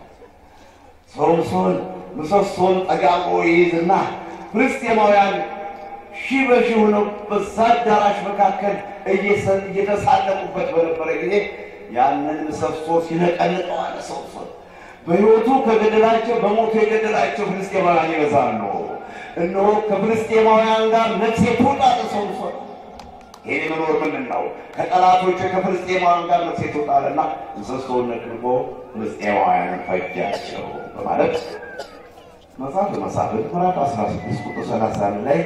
ሶምሶን ምሰሶውን ጠጋቆ ይይዝና ፍልስጤማውያን ሺህ በሺህ ሆነው በዛ አዳራሽ መካከል እየተሳለቁበት በነበረ ጊዜ ያንን ምሰሶ ሲነቀንቀው አለ ሶምሶን በሕይወቱ ከገደላቸው በሞቱ የገደላቸው ፍልስጤማውያን ይበዛሉ። እነሆ ከፍልስጤማውያን ጋር ነፍሴ ትውጣ ሶምሶን ይህ መኖር ምንድን ነው? ከጠላቶች ከፍልስጤማውያን ጋር ነፍሴ ትውጣልና ምሰሶውን ነቅንቆ ፍልስጤማውያንን ፈጃቸው በማለት መጽሐፈ መሳፍንት ምዕራፍ 16 ቁጥር 31 ላይ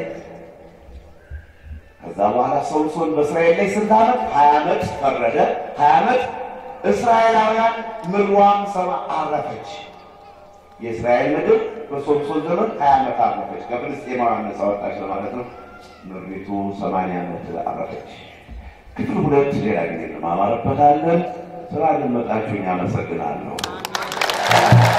ከዛ በኋላ ሶምሶን በእስራኤል ላይ ስንት ዓመት? ሀያ ዓመት ፈረደ። ሀያ ዓመት እስራኤላውያን ምድሯም ሰማ አረፈች። የእስራኤል ምድር በሶምሶን ዘመን ሀያ ዓመት አረፈች። ከፍልስጤማውያን ነፃ ወጣች ለማለት ነው። ምድሪቱ ሰማንያ ዓመት አረፈች። ክፍል ሁለት ሌላ ጊዜ እንማማርበታለን። ስራ አደመጣችሁኝ፣ አመሰግናለሁ።